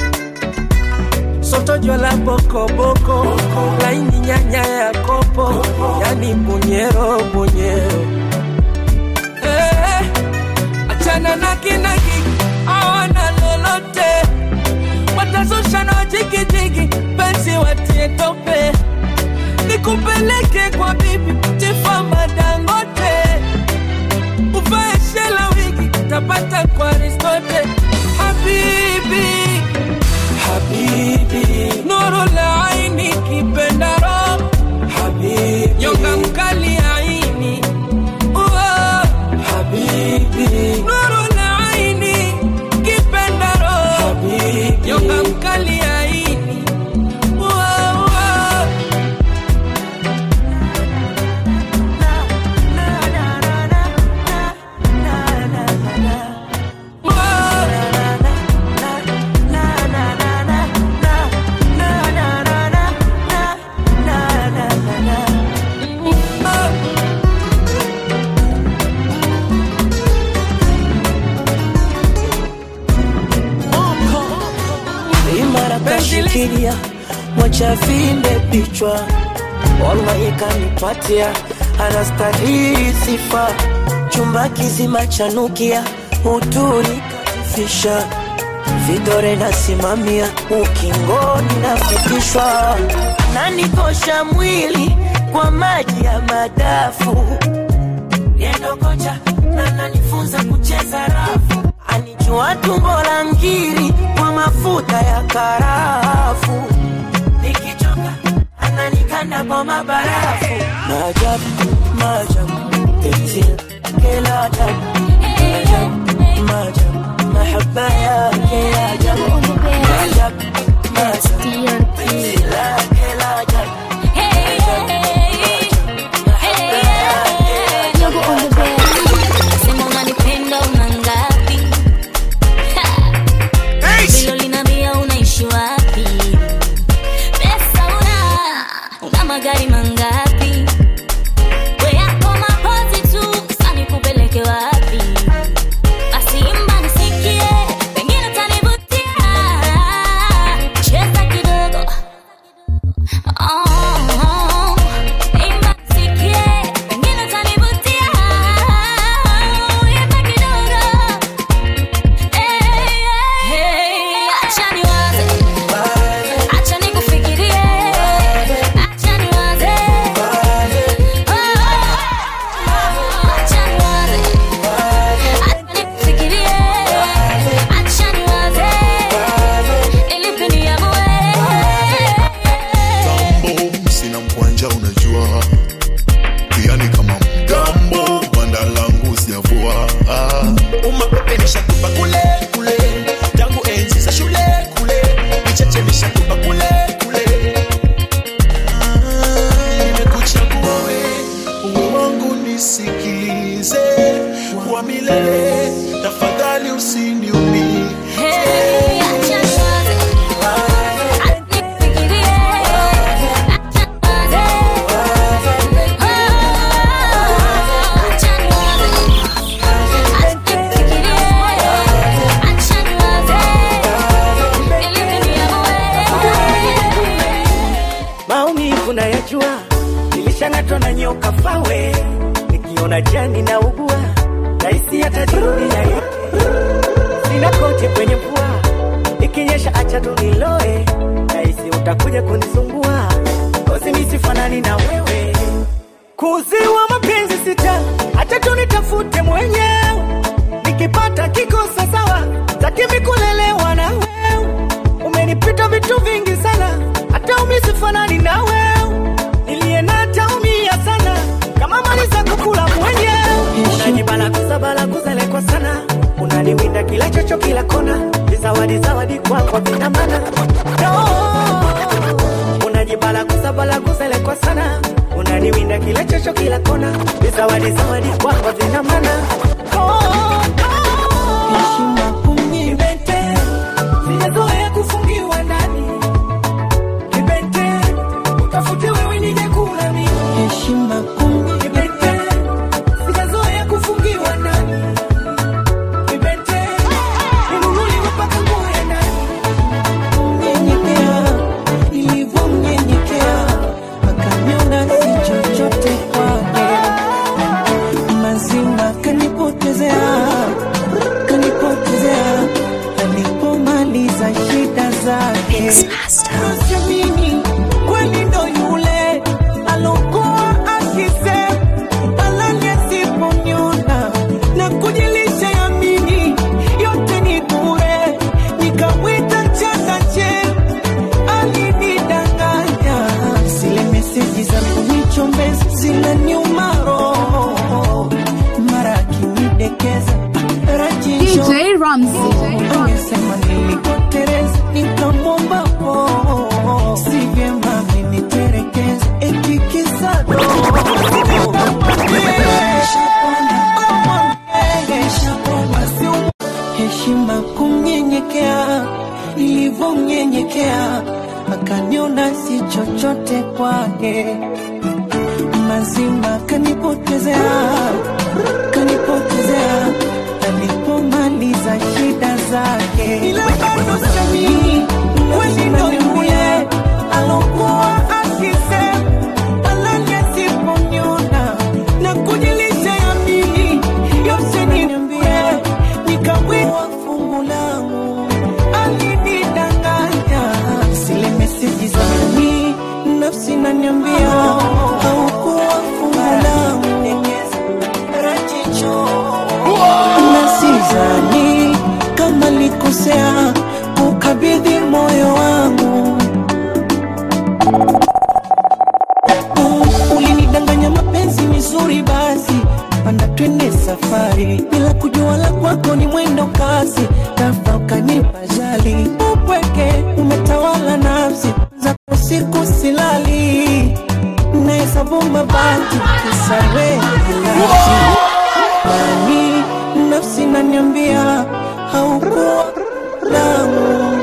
sotojo la bokoboko laini nyanya ya kopo yani bunyero bunyero eh, achana na kinaki awana lolote watazusha na wajigijigi penzi watie tope nikupeleke kwa bibi tifama dangote uvae shela wigi tapata kwa ristote habibi habibi nuru la aini kipendaro habibi nyonga mkali aini Uo, habibi nuru la aini kashikilia mwacha vinde vichwa wallahi kanipatia anastahili sifa chumba kizima chanukia uturi katifisha vidore nasimamia ukingoni nafikishwa nanikosha mwili kwa maji ya madafu yendo kocha na nanifunza kucheza rafu anijua tumbo la ngiri kwa mafuta ya karafu nikichoka ananikanda kwa mabarafu maajabu maajabu tetil kila ajabu maajabu maajabu mahaba yake ya ajabu maajabu maajabu tetil kila ajabu Sema unanipenda una ngapi? Ha! Bilo linambia unaishi wapi? Pesa una, una magari mangapi? We yako mapozi tu, sasa nikupeleke wapi? Basi imba nisikie, pengine utanivutia. Cheza kidogo. Oh, imba nisikie, pengine utanivutia. Imba kidogo. Hey, acha niwaze. Acha nikufikirie. Acha niwaze. Oh, acha niwaze. Acha nikufikirie. Acha niwaze. Ili pindi niamue. Gambo, sina mkwanja unajua yani kama mgambo banda langu sijavua ah. umapepe nishakupa kule kule tangu enzi za shule kule vichache nishakupa kule kule Ah, nimekuchagua we uwe wangu nisikilize kwa milele tafadhali usiniumie Hey, acha niwaze. Acha nikufikirie. Acha niwaze. Oh, acha niwaze. Acha nikufikirie. Acha niwaze. Ili pindi niamue. maumivu nayajua, nilishang'atwa na nyoka fawe, nikiona jani na ugua, rahisi atajirudia ye. Sina koti kwenye mvua, ikinyesha acha tu niloe, rahisi utakuja kunisumbua, kozi misifanani na wewe, kuziwa mapenzi sita, acha tu nitafute mwenyewe, nikipata kikosa sawa, takimi kulelewa na wewe, umenipita vitu vingi sana, hata umisifanani na wewe, niliye na taumia sana, kama mali za kukula mwenyewe, unajibala kusabala kuzelekwa sana, unaniwinda kila chocho kila kona, vizawadi zawadi kwako vina maana no. Unajibala kusabala kuzelekwa sana, unaniwinda kila chocho kila kona, vizawadi zawadi kwako vina maana oh. Heshima kunibete, sijazoea kufungiwa ndani Kibete, utafute wewe nije kula mimi. Heshima kumi. Kibete, sijazoea kufungiwa ndani. Kibete, ninunuliwe mpaka nguo ya ndani. Nyenyekea, nilivyomnyenyekea, akaniona si chochote kwake. Mazima kanipotezea, kanipotezea, alipomaliza shida zake. Nasemini, kweli ndo yule alokuwa akisema alani asiponiona na kujilisha yamini yote ni bure, nikamwita changache alinidanganya. Zile meseji za kunichombeza zinaniuma roho, mara akinidekeza rajisho DJ Ramsey. amesema nilipotereza nikamwomba po si vyema miniterekeza ekikisado heshima kumnyenyekea nilivyomnyenyekea akaniona si chochote kwake mazima kanipotezea kanipotezea alipomaliza shida zake ila bado siamini kweli ndo naniambia haukuwa fungu langu na sizani kama likosea kukabidhi moyo wangu ulinidanganya mapenzi mizuri basi panda twende safari bila kujua la kwako ni mwendo kasi tafa ukanipa jali upweke umetawala nafsi zako siku silali nahesabu mabati kisawe nafsi nani nafsi naniambia haukuwa langu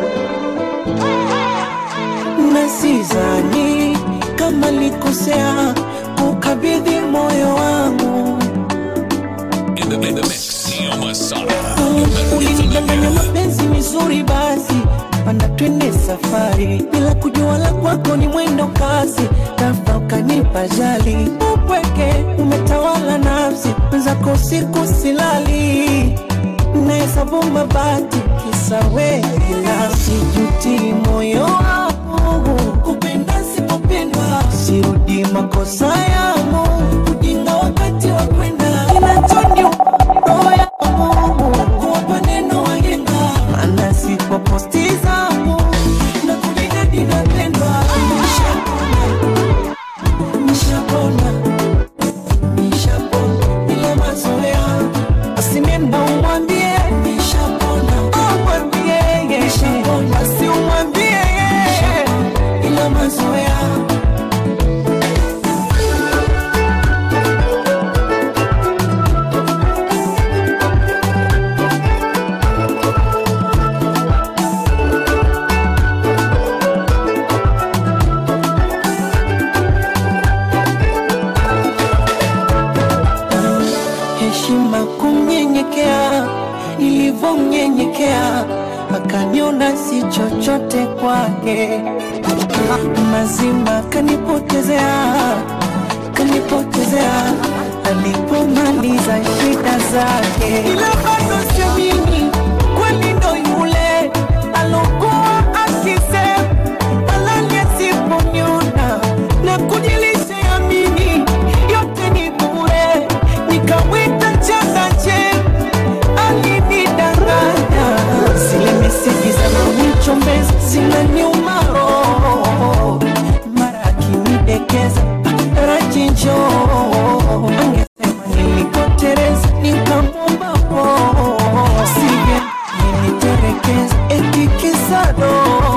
na sizani kama likosea kukabidhi moyo wangu In the, in the mix, Neo Masada. ulinidanganya mapenzi mizuri basi panda twende safari bila kujua la kwako ni mwendo kasi tafa ukanipa jali upweke umetawala nafsi zako siku silali nahesabu mabati kisawe binafsi juti moyo wangu kupenda sipopendwa sirudi makosa yangu ujinga wakati wa kwenda inachoni roho yangu kuwapa neno wahenga maana sipo posti zangu na kujidadi napendwa nishapona nishapona nishapona ile mazoea asinenda umwambie nishapona umwambie nishapona si umwambie ile mazoea heshima kumnyenyekea, nilivyomnyenyekea akaniona si chochote kwake, mazima kanipotezea, kanipotezea alipomaliza shida zake, ila bado siamini kweli ndo yule alokuwa akisema alali asiponiona na kujilisha yamini yote ni bure nikamwita chakache alinidanganya zile meseji za mamichombezi zinaniuma roho mara akinidekeza rachinjo angesema nilikotereza nikamwomba po sivye niliterekeza etikisado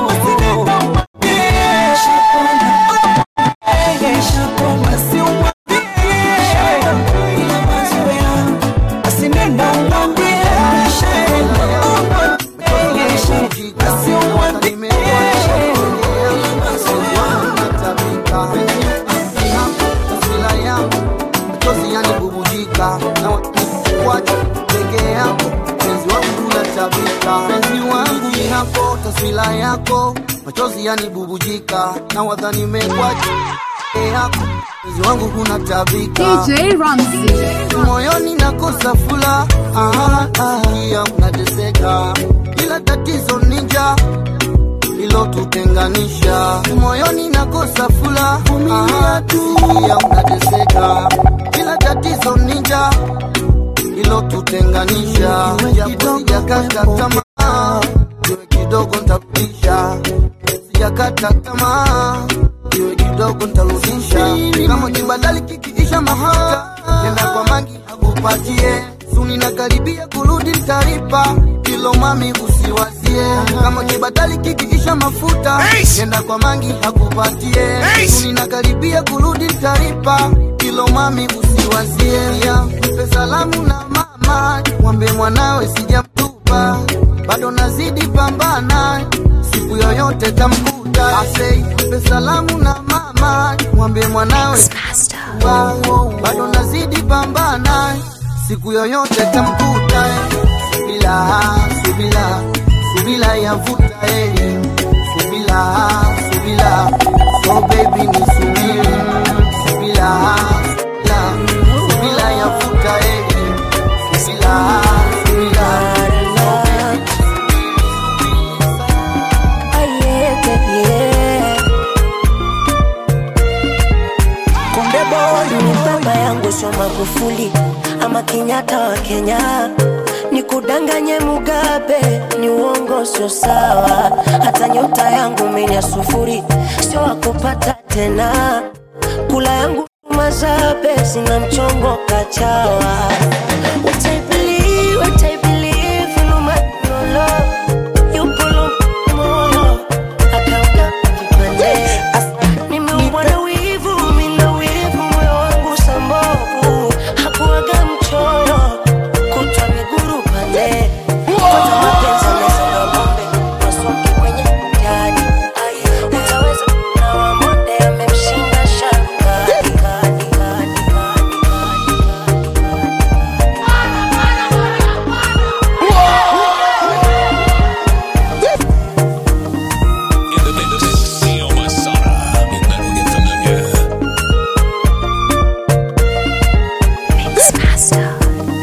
taswira yako machozi yanibubujika na wadhani mekwacha yako mpenzi wangu kuna tabika DJ Ramsey. moyoni nakosa fula kia unateseka ila tatizo ninja lilotutenganisha moyoni nakosa fula kia unateseka ila tatizo ninja lilotutenganisha japo sijakata tamaa iwe kidogo ntarudisha sijakata tamaa iwe kidogo ntarudisha kama kibadali kikiisha mafuta nenda kwa mangi akupatie suni na karibia kurudi ntaripa kilo mami usiwazie kama kibadali kikiisha mafuta nenda kwa mangi akupatie suni na karibia kurudi ntaripa kilo mami usiwazie ya mpe salamu na mama mwambie mwanawe sijamtupa bado nazidi pambana siku yoyote tamkuta asei mpe salamu na mama mwambie mwanawe Wow, bado nazidi pambana siku yoyote tamkuta subila subila subila yavuta eli subila subila so baby ni subiri subila subila subila yavuta eli subila subila so baby Magufuli ama Kenyatta wa Kenya, nikudanganye Mugabe ni uongo, sio sawa. Hata nyota yangu mimi ya sufuri, sio wakupata tena. Kula yangu mazabe, sina mchongo kachawa. What I believe, what I believe, no matter no love, you pull on moyo, akauka vipande. Nimeumbwa na wivu, mina wivu, moyo wangu sambovu, hakuwaga mchoyo, kutwa miguru pande. Kwanza mapenzi yamezaliwa bombe, masongi kwenye mtihani. Utaweza na wamonde amemshinda shaka. In the mix, Neo Masada. You better get familiar. Mix Master.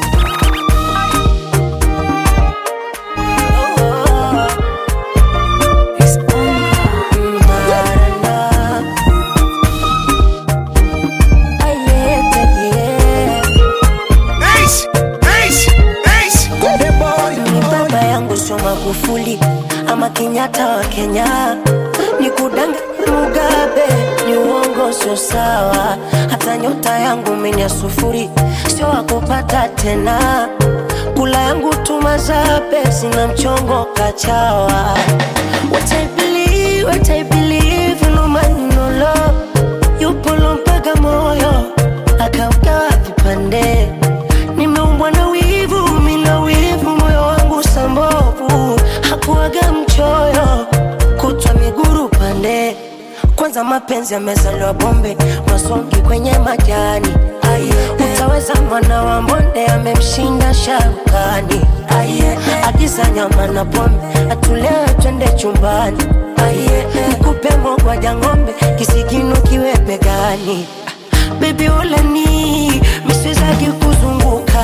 Ni baba yangu sio Magufuli ama Kenyatta wa Kenya, ni kudanga Mugabe ni uongo, sio sawa. Hata nyota yangu mimi ya sufuri, sio wakupata tena. Kula yangu tumazabe, sina mchongo kachawa. What I believe, what I believe, no man no love, yupo mpaka moyo akaugawa vipande nimeumbwa na wivu, mina wivu, moyo wangu sambovu, hakuwaga mchoyo, kutwa miguru pande. Kwanza mapenzi yamezaliwa bombe, masongi kwenye majani. Aye, utaweza mwana wa mbonde amemshinda sharukani. Aye, agiza nyama na pombe, atulewe twende chumbani. Aye, nikupe mogwaja ng'ombe, kisigino kiwe begani. Baby ulani miswezaki kuzunguka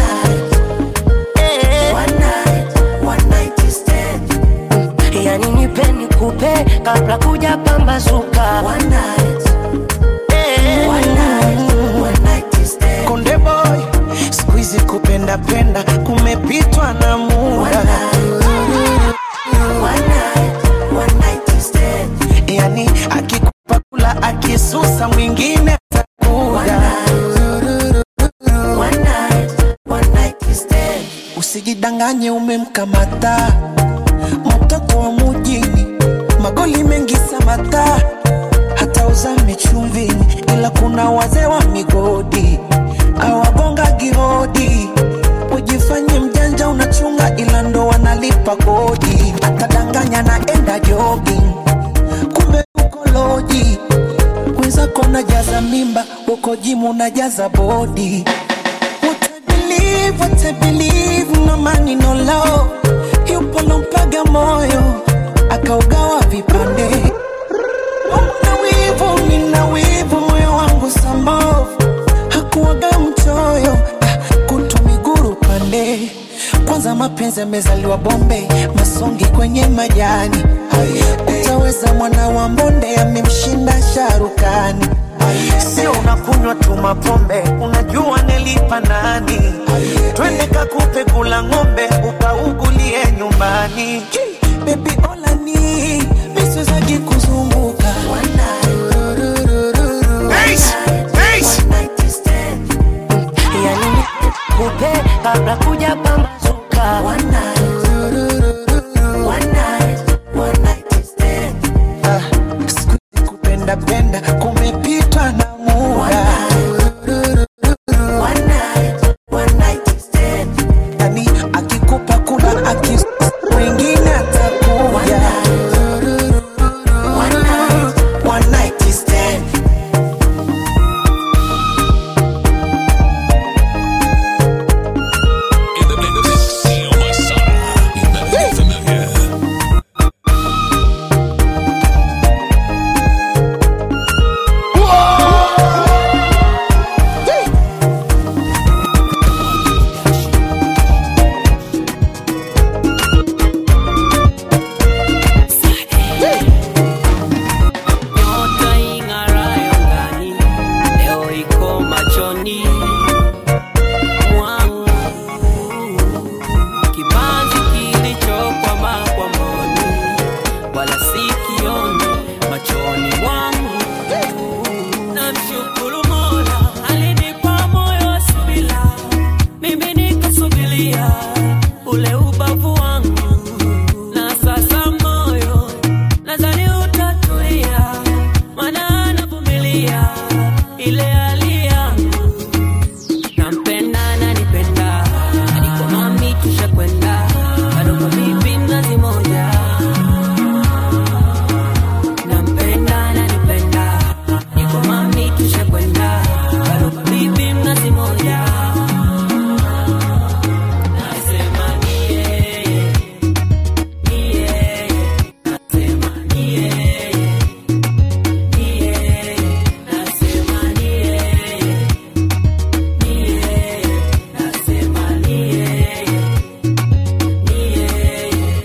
Eh. Mm, yani nipe nikupe kabla kuja pambazuka Eh. Konde boy, siku hizi kupenda penda kumepitwa na muda. Yani akikupa kula akisusa mwingine atakuja. Usijidanganye umemkamata mtoto wa mujini, magoli mengi samata, hata uzame chumvini, ila kuna wazee wa migodi awagonga gihodi. Ujifanye mjanja unachunga, ila ndo wanalipa kodi. Atadanganya naenda jogging, kumbe uko loji. Wenzako najaza mimba, uko jimu najaza bodi. What I believe, what I believe, no money no love. Yupo lompaga moyo akaugawa vipande. Nina wivu, nina wivu, moyo wangu sambovu, hakuwaga mchoyo ah, kutu miguru pande. Kwanza mapenzi yamezaliwa bombe, masongi kwenye majani. Utaweza mwana wa mbonde amemshinda sharukani. Sio unakunywa tu mapombe, unajua nilipa nani? Twende kakupe kula ng'ombe, ukaugulie nyumbani. Baby olani, miswezagi kuzunguka yani kupe kabla kuja pambazuka Ah, siku hizi kupenda penda kumepitwa na muda. Yani akikupa kula akis mwingine atakuja. One night stand. In the mix, mnazi moja nampenda nanipenda niko mami tushakwenda bado bibi mnazi moja nasema ni yeye ni yeye nasema ni yeye ni yeye nasema ni yeye ni yeye nasema ni yeye ni yeye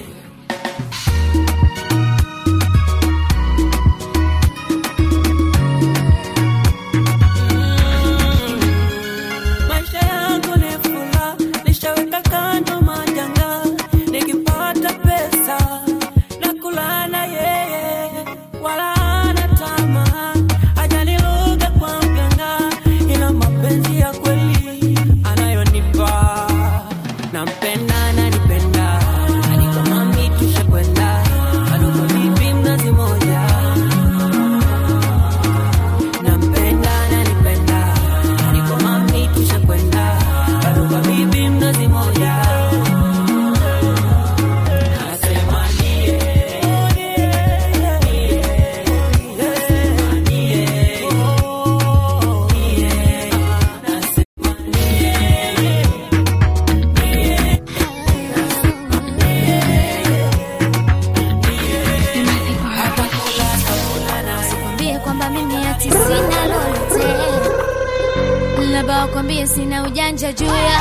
maisha yangu ni fula nishaweka kando majanga nikipata pesa na kulana yeye wala ana tamaa ajaniluga kwa mganga ila mapenzi ya kweli anayonipa nampenda nanipenda aniko mami tushakwenda aduko vipi mnazi moja nampenda nanipenda niko mami tushakwenda bado kwa bibi mnazi moja nasema nie Usikwambie kwamba mimi ati sina lolote, labda wakwambie sina ujanja juu ya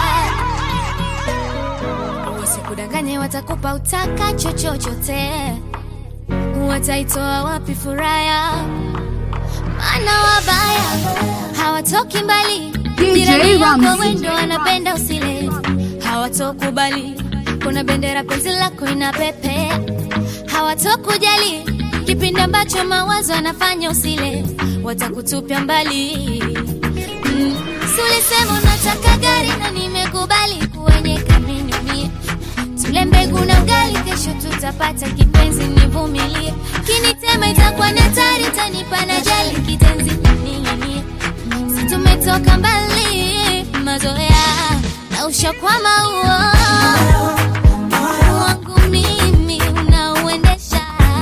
wasikudanganye, watakupa utakacho chochote, wataitoa wapi furaha ya maana wabaya hawatoki mbali, DJ jirani yako Ramsey. wendo wanapenda usile, hawatokubali kuna bendera penzi lako ina pepe, hawatokujali kipindi ambacho mawazo anafanya usile, watakutupia mbali mm. Si ulisema unataka gari na nimekubali kuwenye kamini mie tule mbegu na ugali, kesho tutapata kipenzi, nivumilie. Kinitema itakuwa ni hatari, tanipa na jali kitenzi ning'inie. Si tumetoka mbali, mazoea na ushakwama huo wangu mimi unauendesha.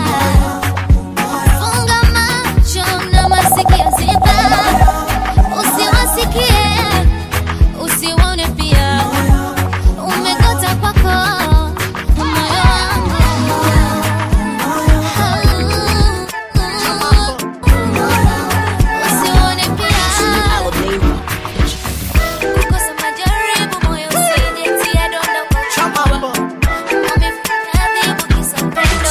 Funga macho na masikio ziba, usiwasikie usiwaone pia umekota kwako moyo wangu usione pia kukosa majaribu moyo usijetia donda ukachoma umefanya adhibu kisa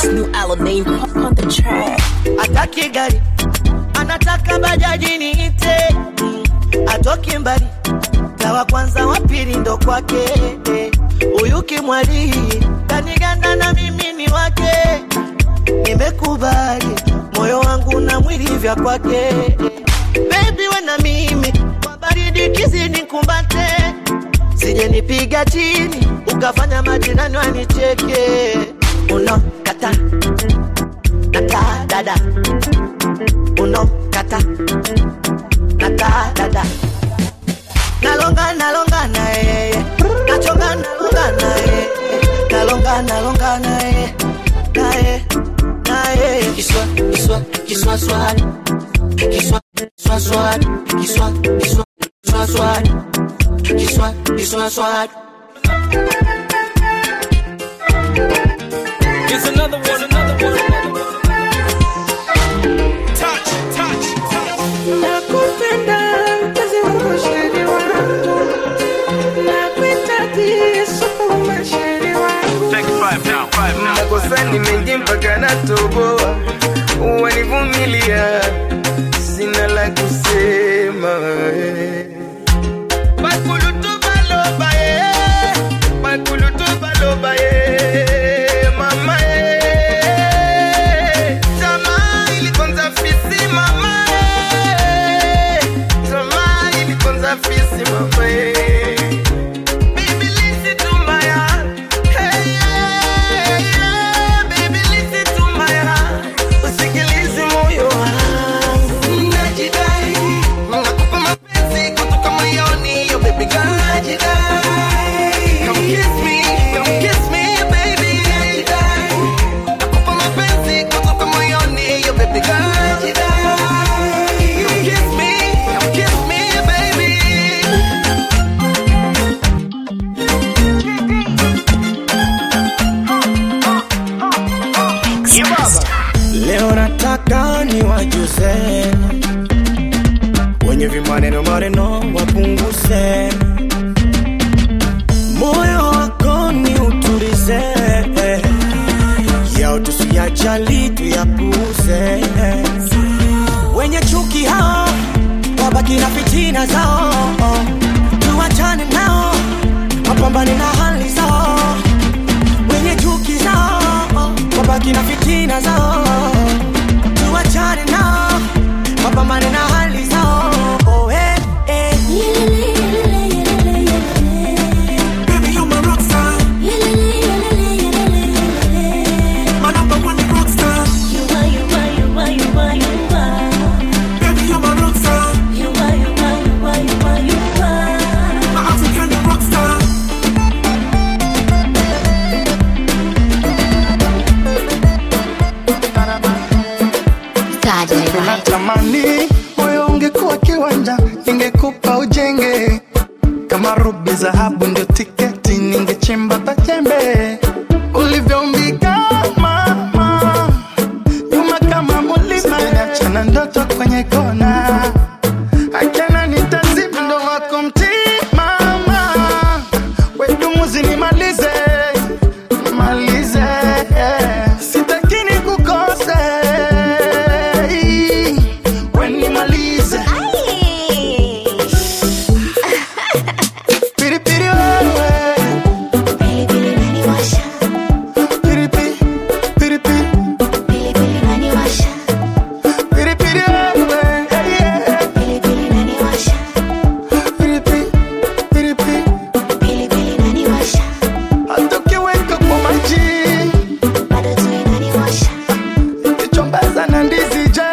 upendo ataki gari anataka bajaji niite mm, atoki mbali tawa kwanza wa pili ndo kwake eh. huyu kimwali kaniganda na mimi ni wake nimekubali moyo wangu na mwili vya kwake bebi we na mimi kwa baridi kizini kumbate sije nipiga chini ukafanya majirani wanicheke uno kata nata dada uno kata nata dada nalonga nalonga na yeye nachonga nalonga na yeye nalonga nalonga na yeye na yeye na yeye kiswa kiswa kiswa swali kiswa kiswa swali kiswa kiswa kiswa swali kiswa kiswa swali Here's another one, another one, another one. Touch, touch, touch. Nakupenda mpenzi wangu sheri wangu Nakuhitaji Yesu masheri wangu makosani mengi mpaka natoboa wanivumilia sina la kusema bakulutu baloba ye bakulutu baloba ye mama ye tamaa ilikonza fisi mama ye tamaa ilikonza fisi mama ye Baby, listen to my heart. Hey, yeah, yeah. Baby, listen to my heart. Usikilize moyo wangu. Najidai, nakupa mapenzi tuyajali tuyapuse wenye chuki hao wabaki na fitina zao tuwachane nao wapambane na hali zao wenye chuki zao wabaki na fitina zao tuwachane nao wapambane na hali zao oh, eh, eh. Baby, you my rock star. My number one rock star. Baby, you my rock star. My African rock star. natamani moyo ungekuwa kiwanja ningekupa ujenge kama rubi dhahabu ndio tiketi ningechimba pachembe ulivyoumbika mama nyuma kama mulima achana ndoto kwenye kona akena nitazima ndo wako mtimama wedumuzi nimalize nimalize sitakini kukose wenimalize piripiri wewe Piripi, piripi. Piripiri wewe, hey, yeah. Piripi, piripi. Hata ukiweka kwa maji ikichombeza na ndizi je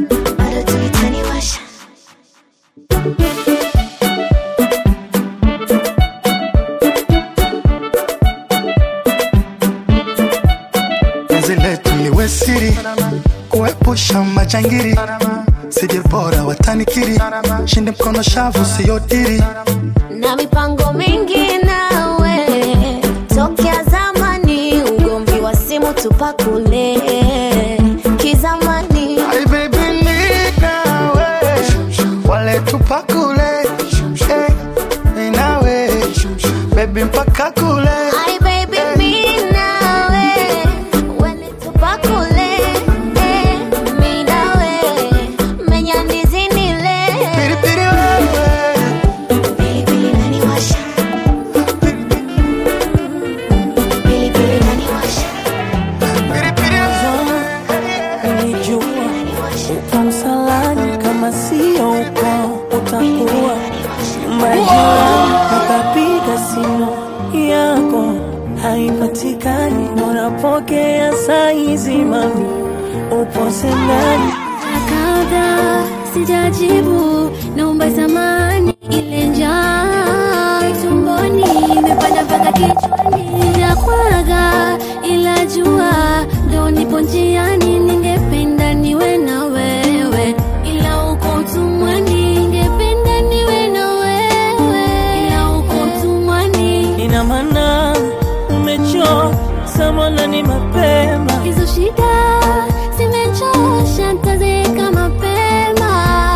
penzi letu liwe siri kuepusha majangiri sije bora watanikiri shinde mkono shavu siyodiri na mipango mingi nawe tokea zamani ugomvi wa simu tupakule kizamani Ay, baby, ni nawe wale tupakule Eh, ni nawe bebi mpaka kule Ay, baby, mi nawe, wele tupakule, eh, mi nawe, menya ndizi nile. Piripiri wewe Pilipili inaniwasha. Pilipili inaniwasha. Nilijua utamsalani kama sio uko utakuwa nyuma ya jirani, akapiga simu yako haipatikani, unapokea saizi mami, upo sendani Kabla sijajibu naomba samani, ile njaa tumboni imepanda mpaka kichwani, sijakwaga ila jua ndo nipo njiani, ningependa niwe na wewe, ila uko utumwani, ningependa niwe na wewe, ila uko utumwani. ina maana umechoka samana ni mapema Hizo shida zimechosha, nitazeeka mapema.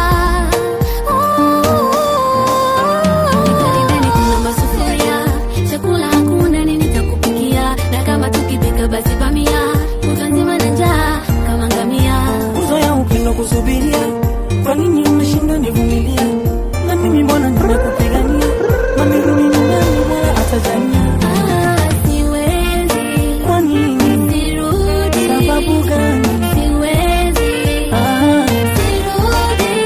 Nikaribeni kuna masufuria, chakula hakuna, nini nitakupikia? Na kama tukipika basi bamia, kutwa nzima na njaa kama ngamia. uzoya upendo kusubiria kwa nini umeshinda nivumilia na mimi mbona nimekupigania mami rudi nyumbani bora atajania Ah, siwezi, kwa nini sirudi. sababu gani Siwezi, ah. sirudi.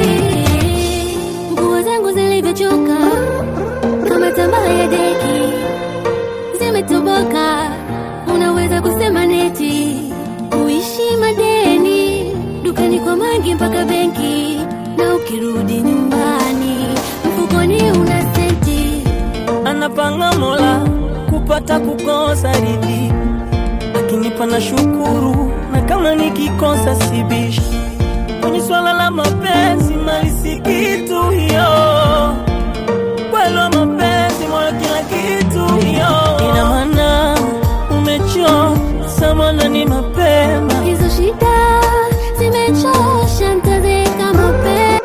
Nguo zangu zilivyochoka kama tamaa ya deki zimetoboka, unaweza kusema neti kuishi madeni dukani kwa mangi mpaka benki, na ukirudi nyumbani mfukoni una senti. anapanga mola kupata kukosa ridhi akinipa na shukuru na kama nikikosa sibishi kwenye swala la mapenzi mali si kitu hiyo kwelo mapenzi moyo kila kitu hiyo ina maana umechoka samana ni mapema Hizo shida zimechosha, nitazeeka mapema.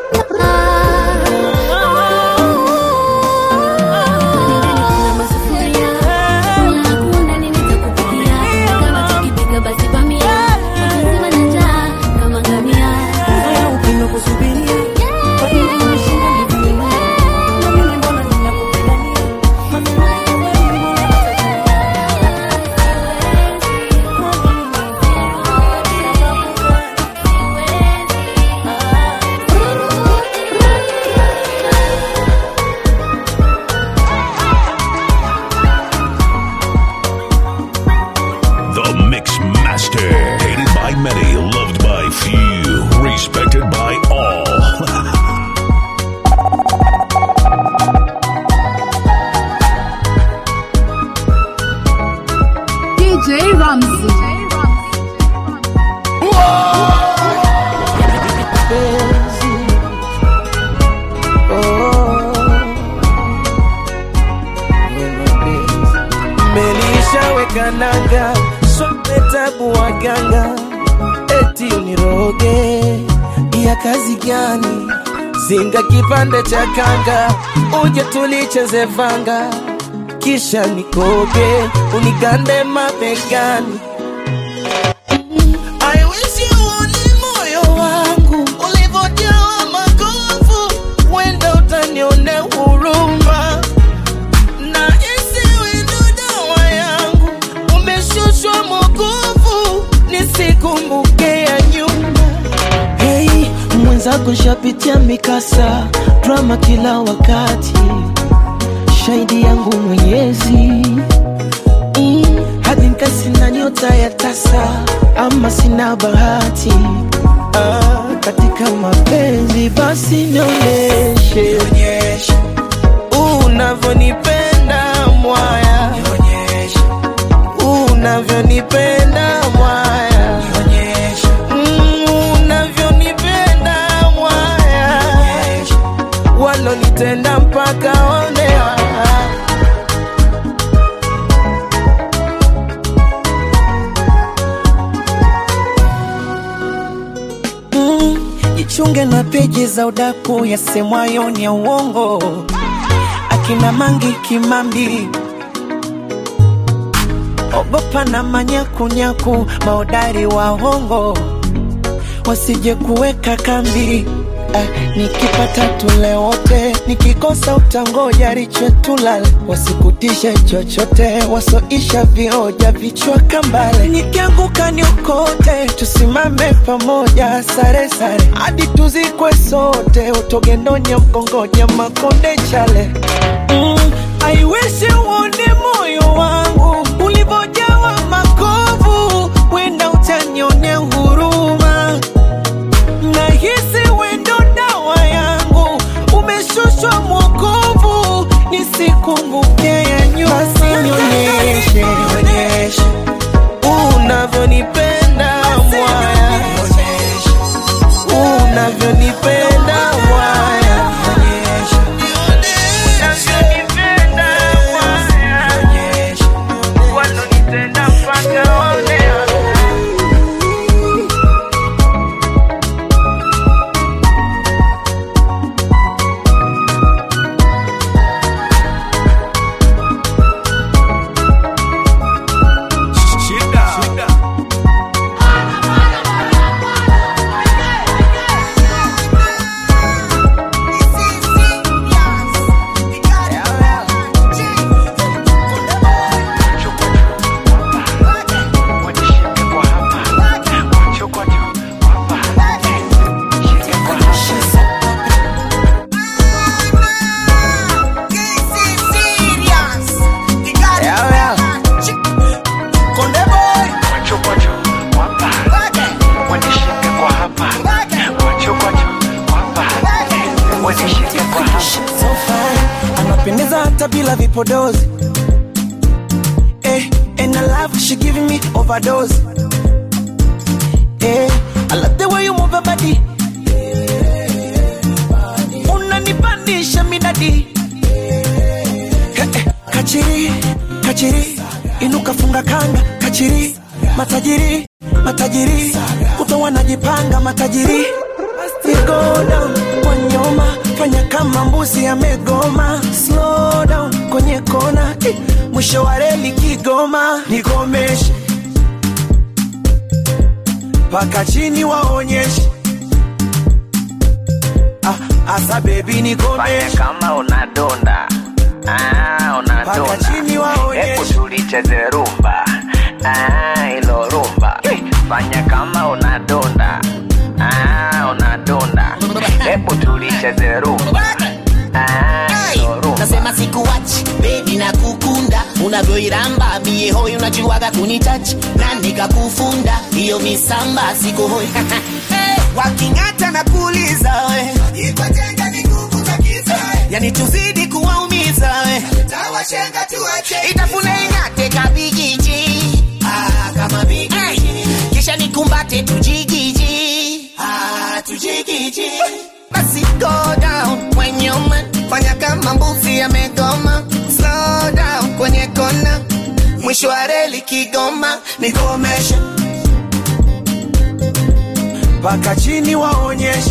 Kuna masufuria, kula hakuna, nini nitakupikia? Kama tukipika basi bamia, Ramsey. Penzi. Oh. Melishaweka nanga sote tabu waganga eti uniroge ya kazi gani zinga kipande cha kanga uje tulicheze vanga kisha nikoge unigande mabegani I wish you uone moyo wangu ulivyojawa makovu, wenda utanione huruma na isiwe ndo dawa yangu, umeshushwa mokovu nisikumbuke ya nyuma. Hey, mwenzako shapitia mikasa drama kila wakati, shahidi yangu Mwenyezi mm, hadi nkasina nyota ya tasa ama sina bahati ah, katika mapenzi basi nionyeshe unavyonipenda mwaya unavyonipenda mwaya Mm, unavyonipenda mwaya walonitenda mpaka onea Mm, jichunge na peji za udaku yasemwayo ni ya uongo, akina Mangi Kimambi, ogopa na manyakunyaku, maodari wa hongo wasije kuweka kambi. Ah, nikipata tule wote, nikikosa utangoja riche tulale, wasikutishe chochote, wasoisha vioja vichwa kambale, nikianguka niokote, tusimame pamoja, sare sare hadi tuzikwe sote, utogendonya mkongonya makonde chale mm, I wish uone moyo wangu ulivyojawa makovu, wenda utanione huruma nahisi wendo dawa yangu umeshushwa mwokovu nisikumbuke ya nyuma basi nionyeshe nionyeshe unavyonipenda mwaya unavyonipenda mwaya unavyonipenda mwaya walonitenda mpaka onea So fine, anapendeza hata bila vipodozi eh, and I love she giving me overdose eh, I love the way you move your body unanipandisha midadi eh, eh, kachiri kachiri inuka funga kanga kachiri matajiri matajiri kuto wanajipanga matajiri Basi go down kwa nyoma fanya kama mbuzi amegoma slow down kwenye kona eh, mwisho wa reli kigoma nikomeshe paka chini waonyeshe ah, asa bebi nikomeshe kama unadonda ah, Paka unadonda chini waonyeshe. hebu tulicheze rumba ah, ilo rumba fanya kama unadonda ah, unadonda hebu tulicheze rumba ah, ilo rumba nasema sikuwachi bebi na kukunda unavyoiramba mie hoi unajuaga kunitachi na nikakufunda hiyo misamba sikohoi hey, waking'ata na kuuliza we yani tuzidi kuwaumiza we itafuna ing'ate kabigiji ah, jiji basi go down kwenye uma fanya kama mbuzi amegoma slow down kwenye kona mwisho wa reli kigoma nikomeshe mpaka chini waonyeshe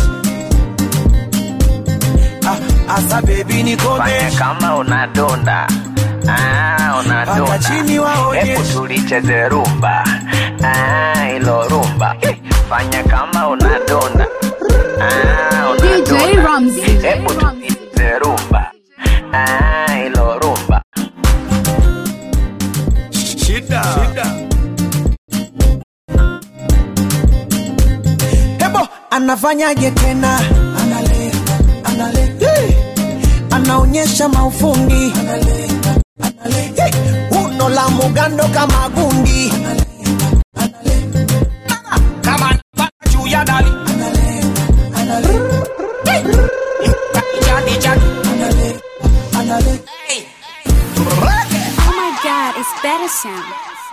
ah, asa bebi fanya nikomeshe kama unadonda Ah, Paka unadonda chini waonyeshe. hebu tulicheze rumba Ah, ilo rumba fanya kama unadonda Ah, DJ unadonda Ramsey. hebu tulicheze rumba Ah, ilo rumba shida, shida. hebo anafanyaje tena analenga analenga hey. anaonyesha maufundi analenga analenga hey. uno la mugando kama gundi analenga analenga kama napaka juu ya dali analenga analenga hey. jadi jadi analenga analenga Oh my god, it's better sound.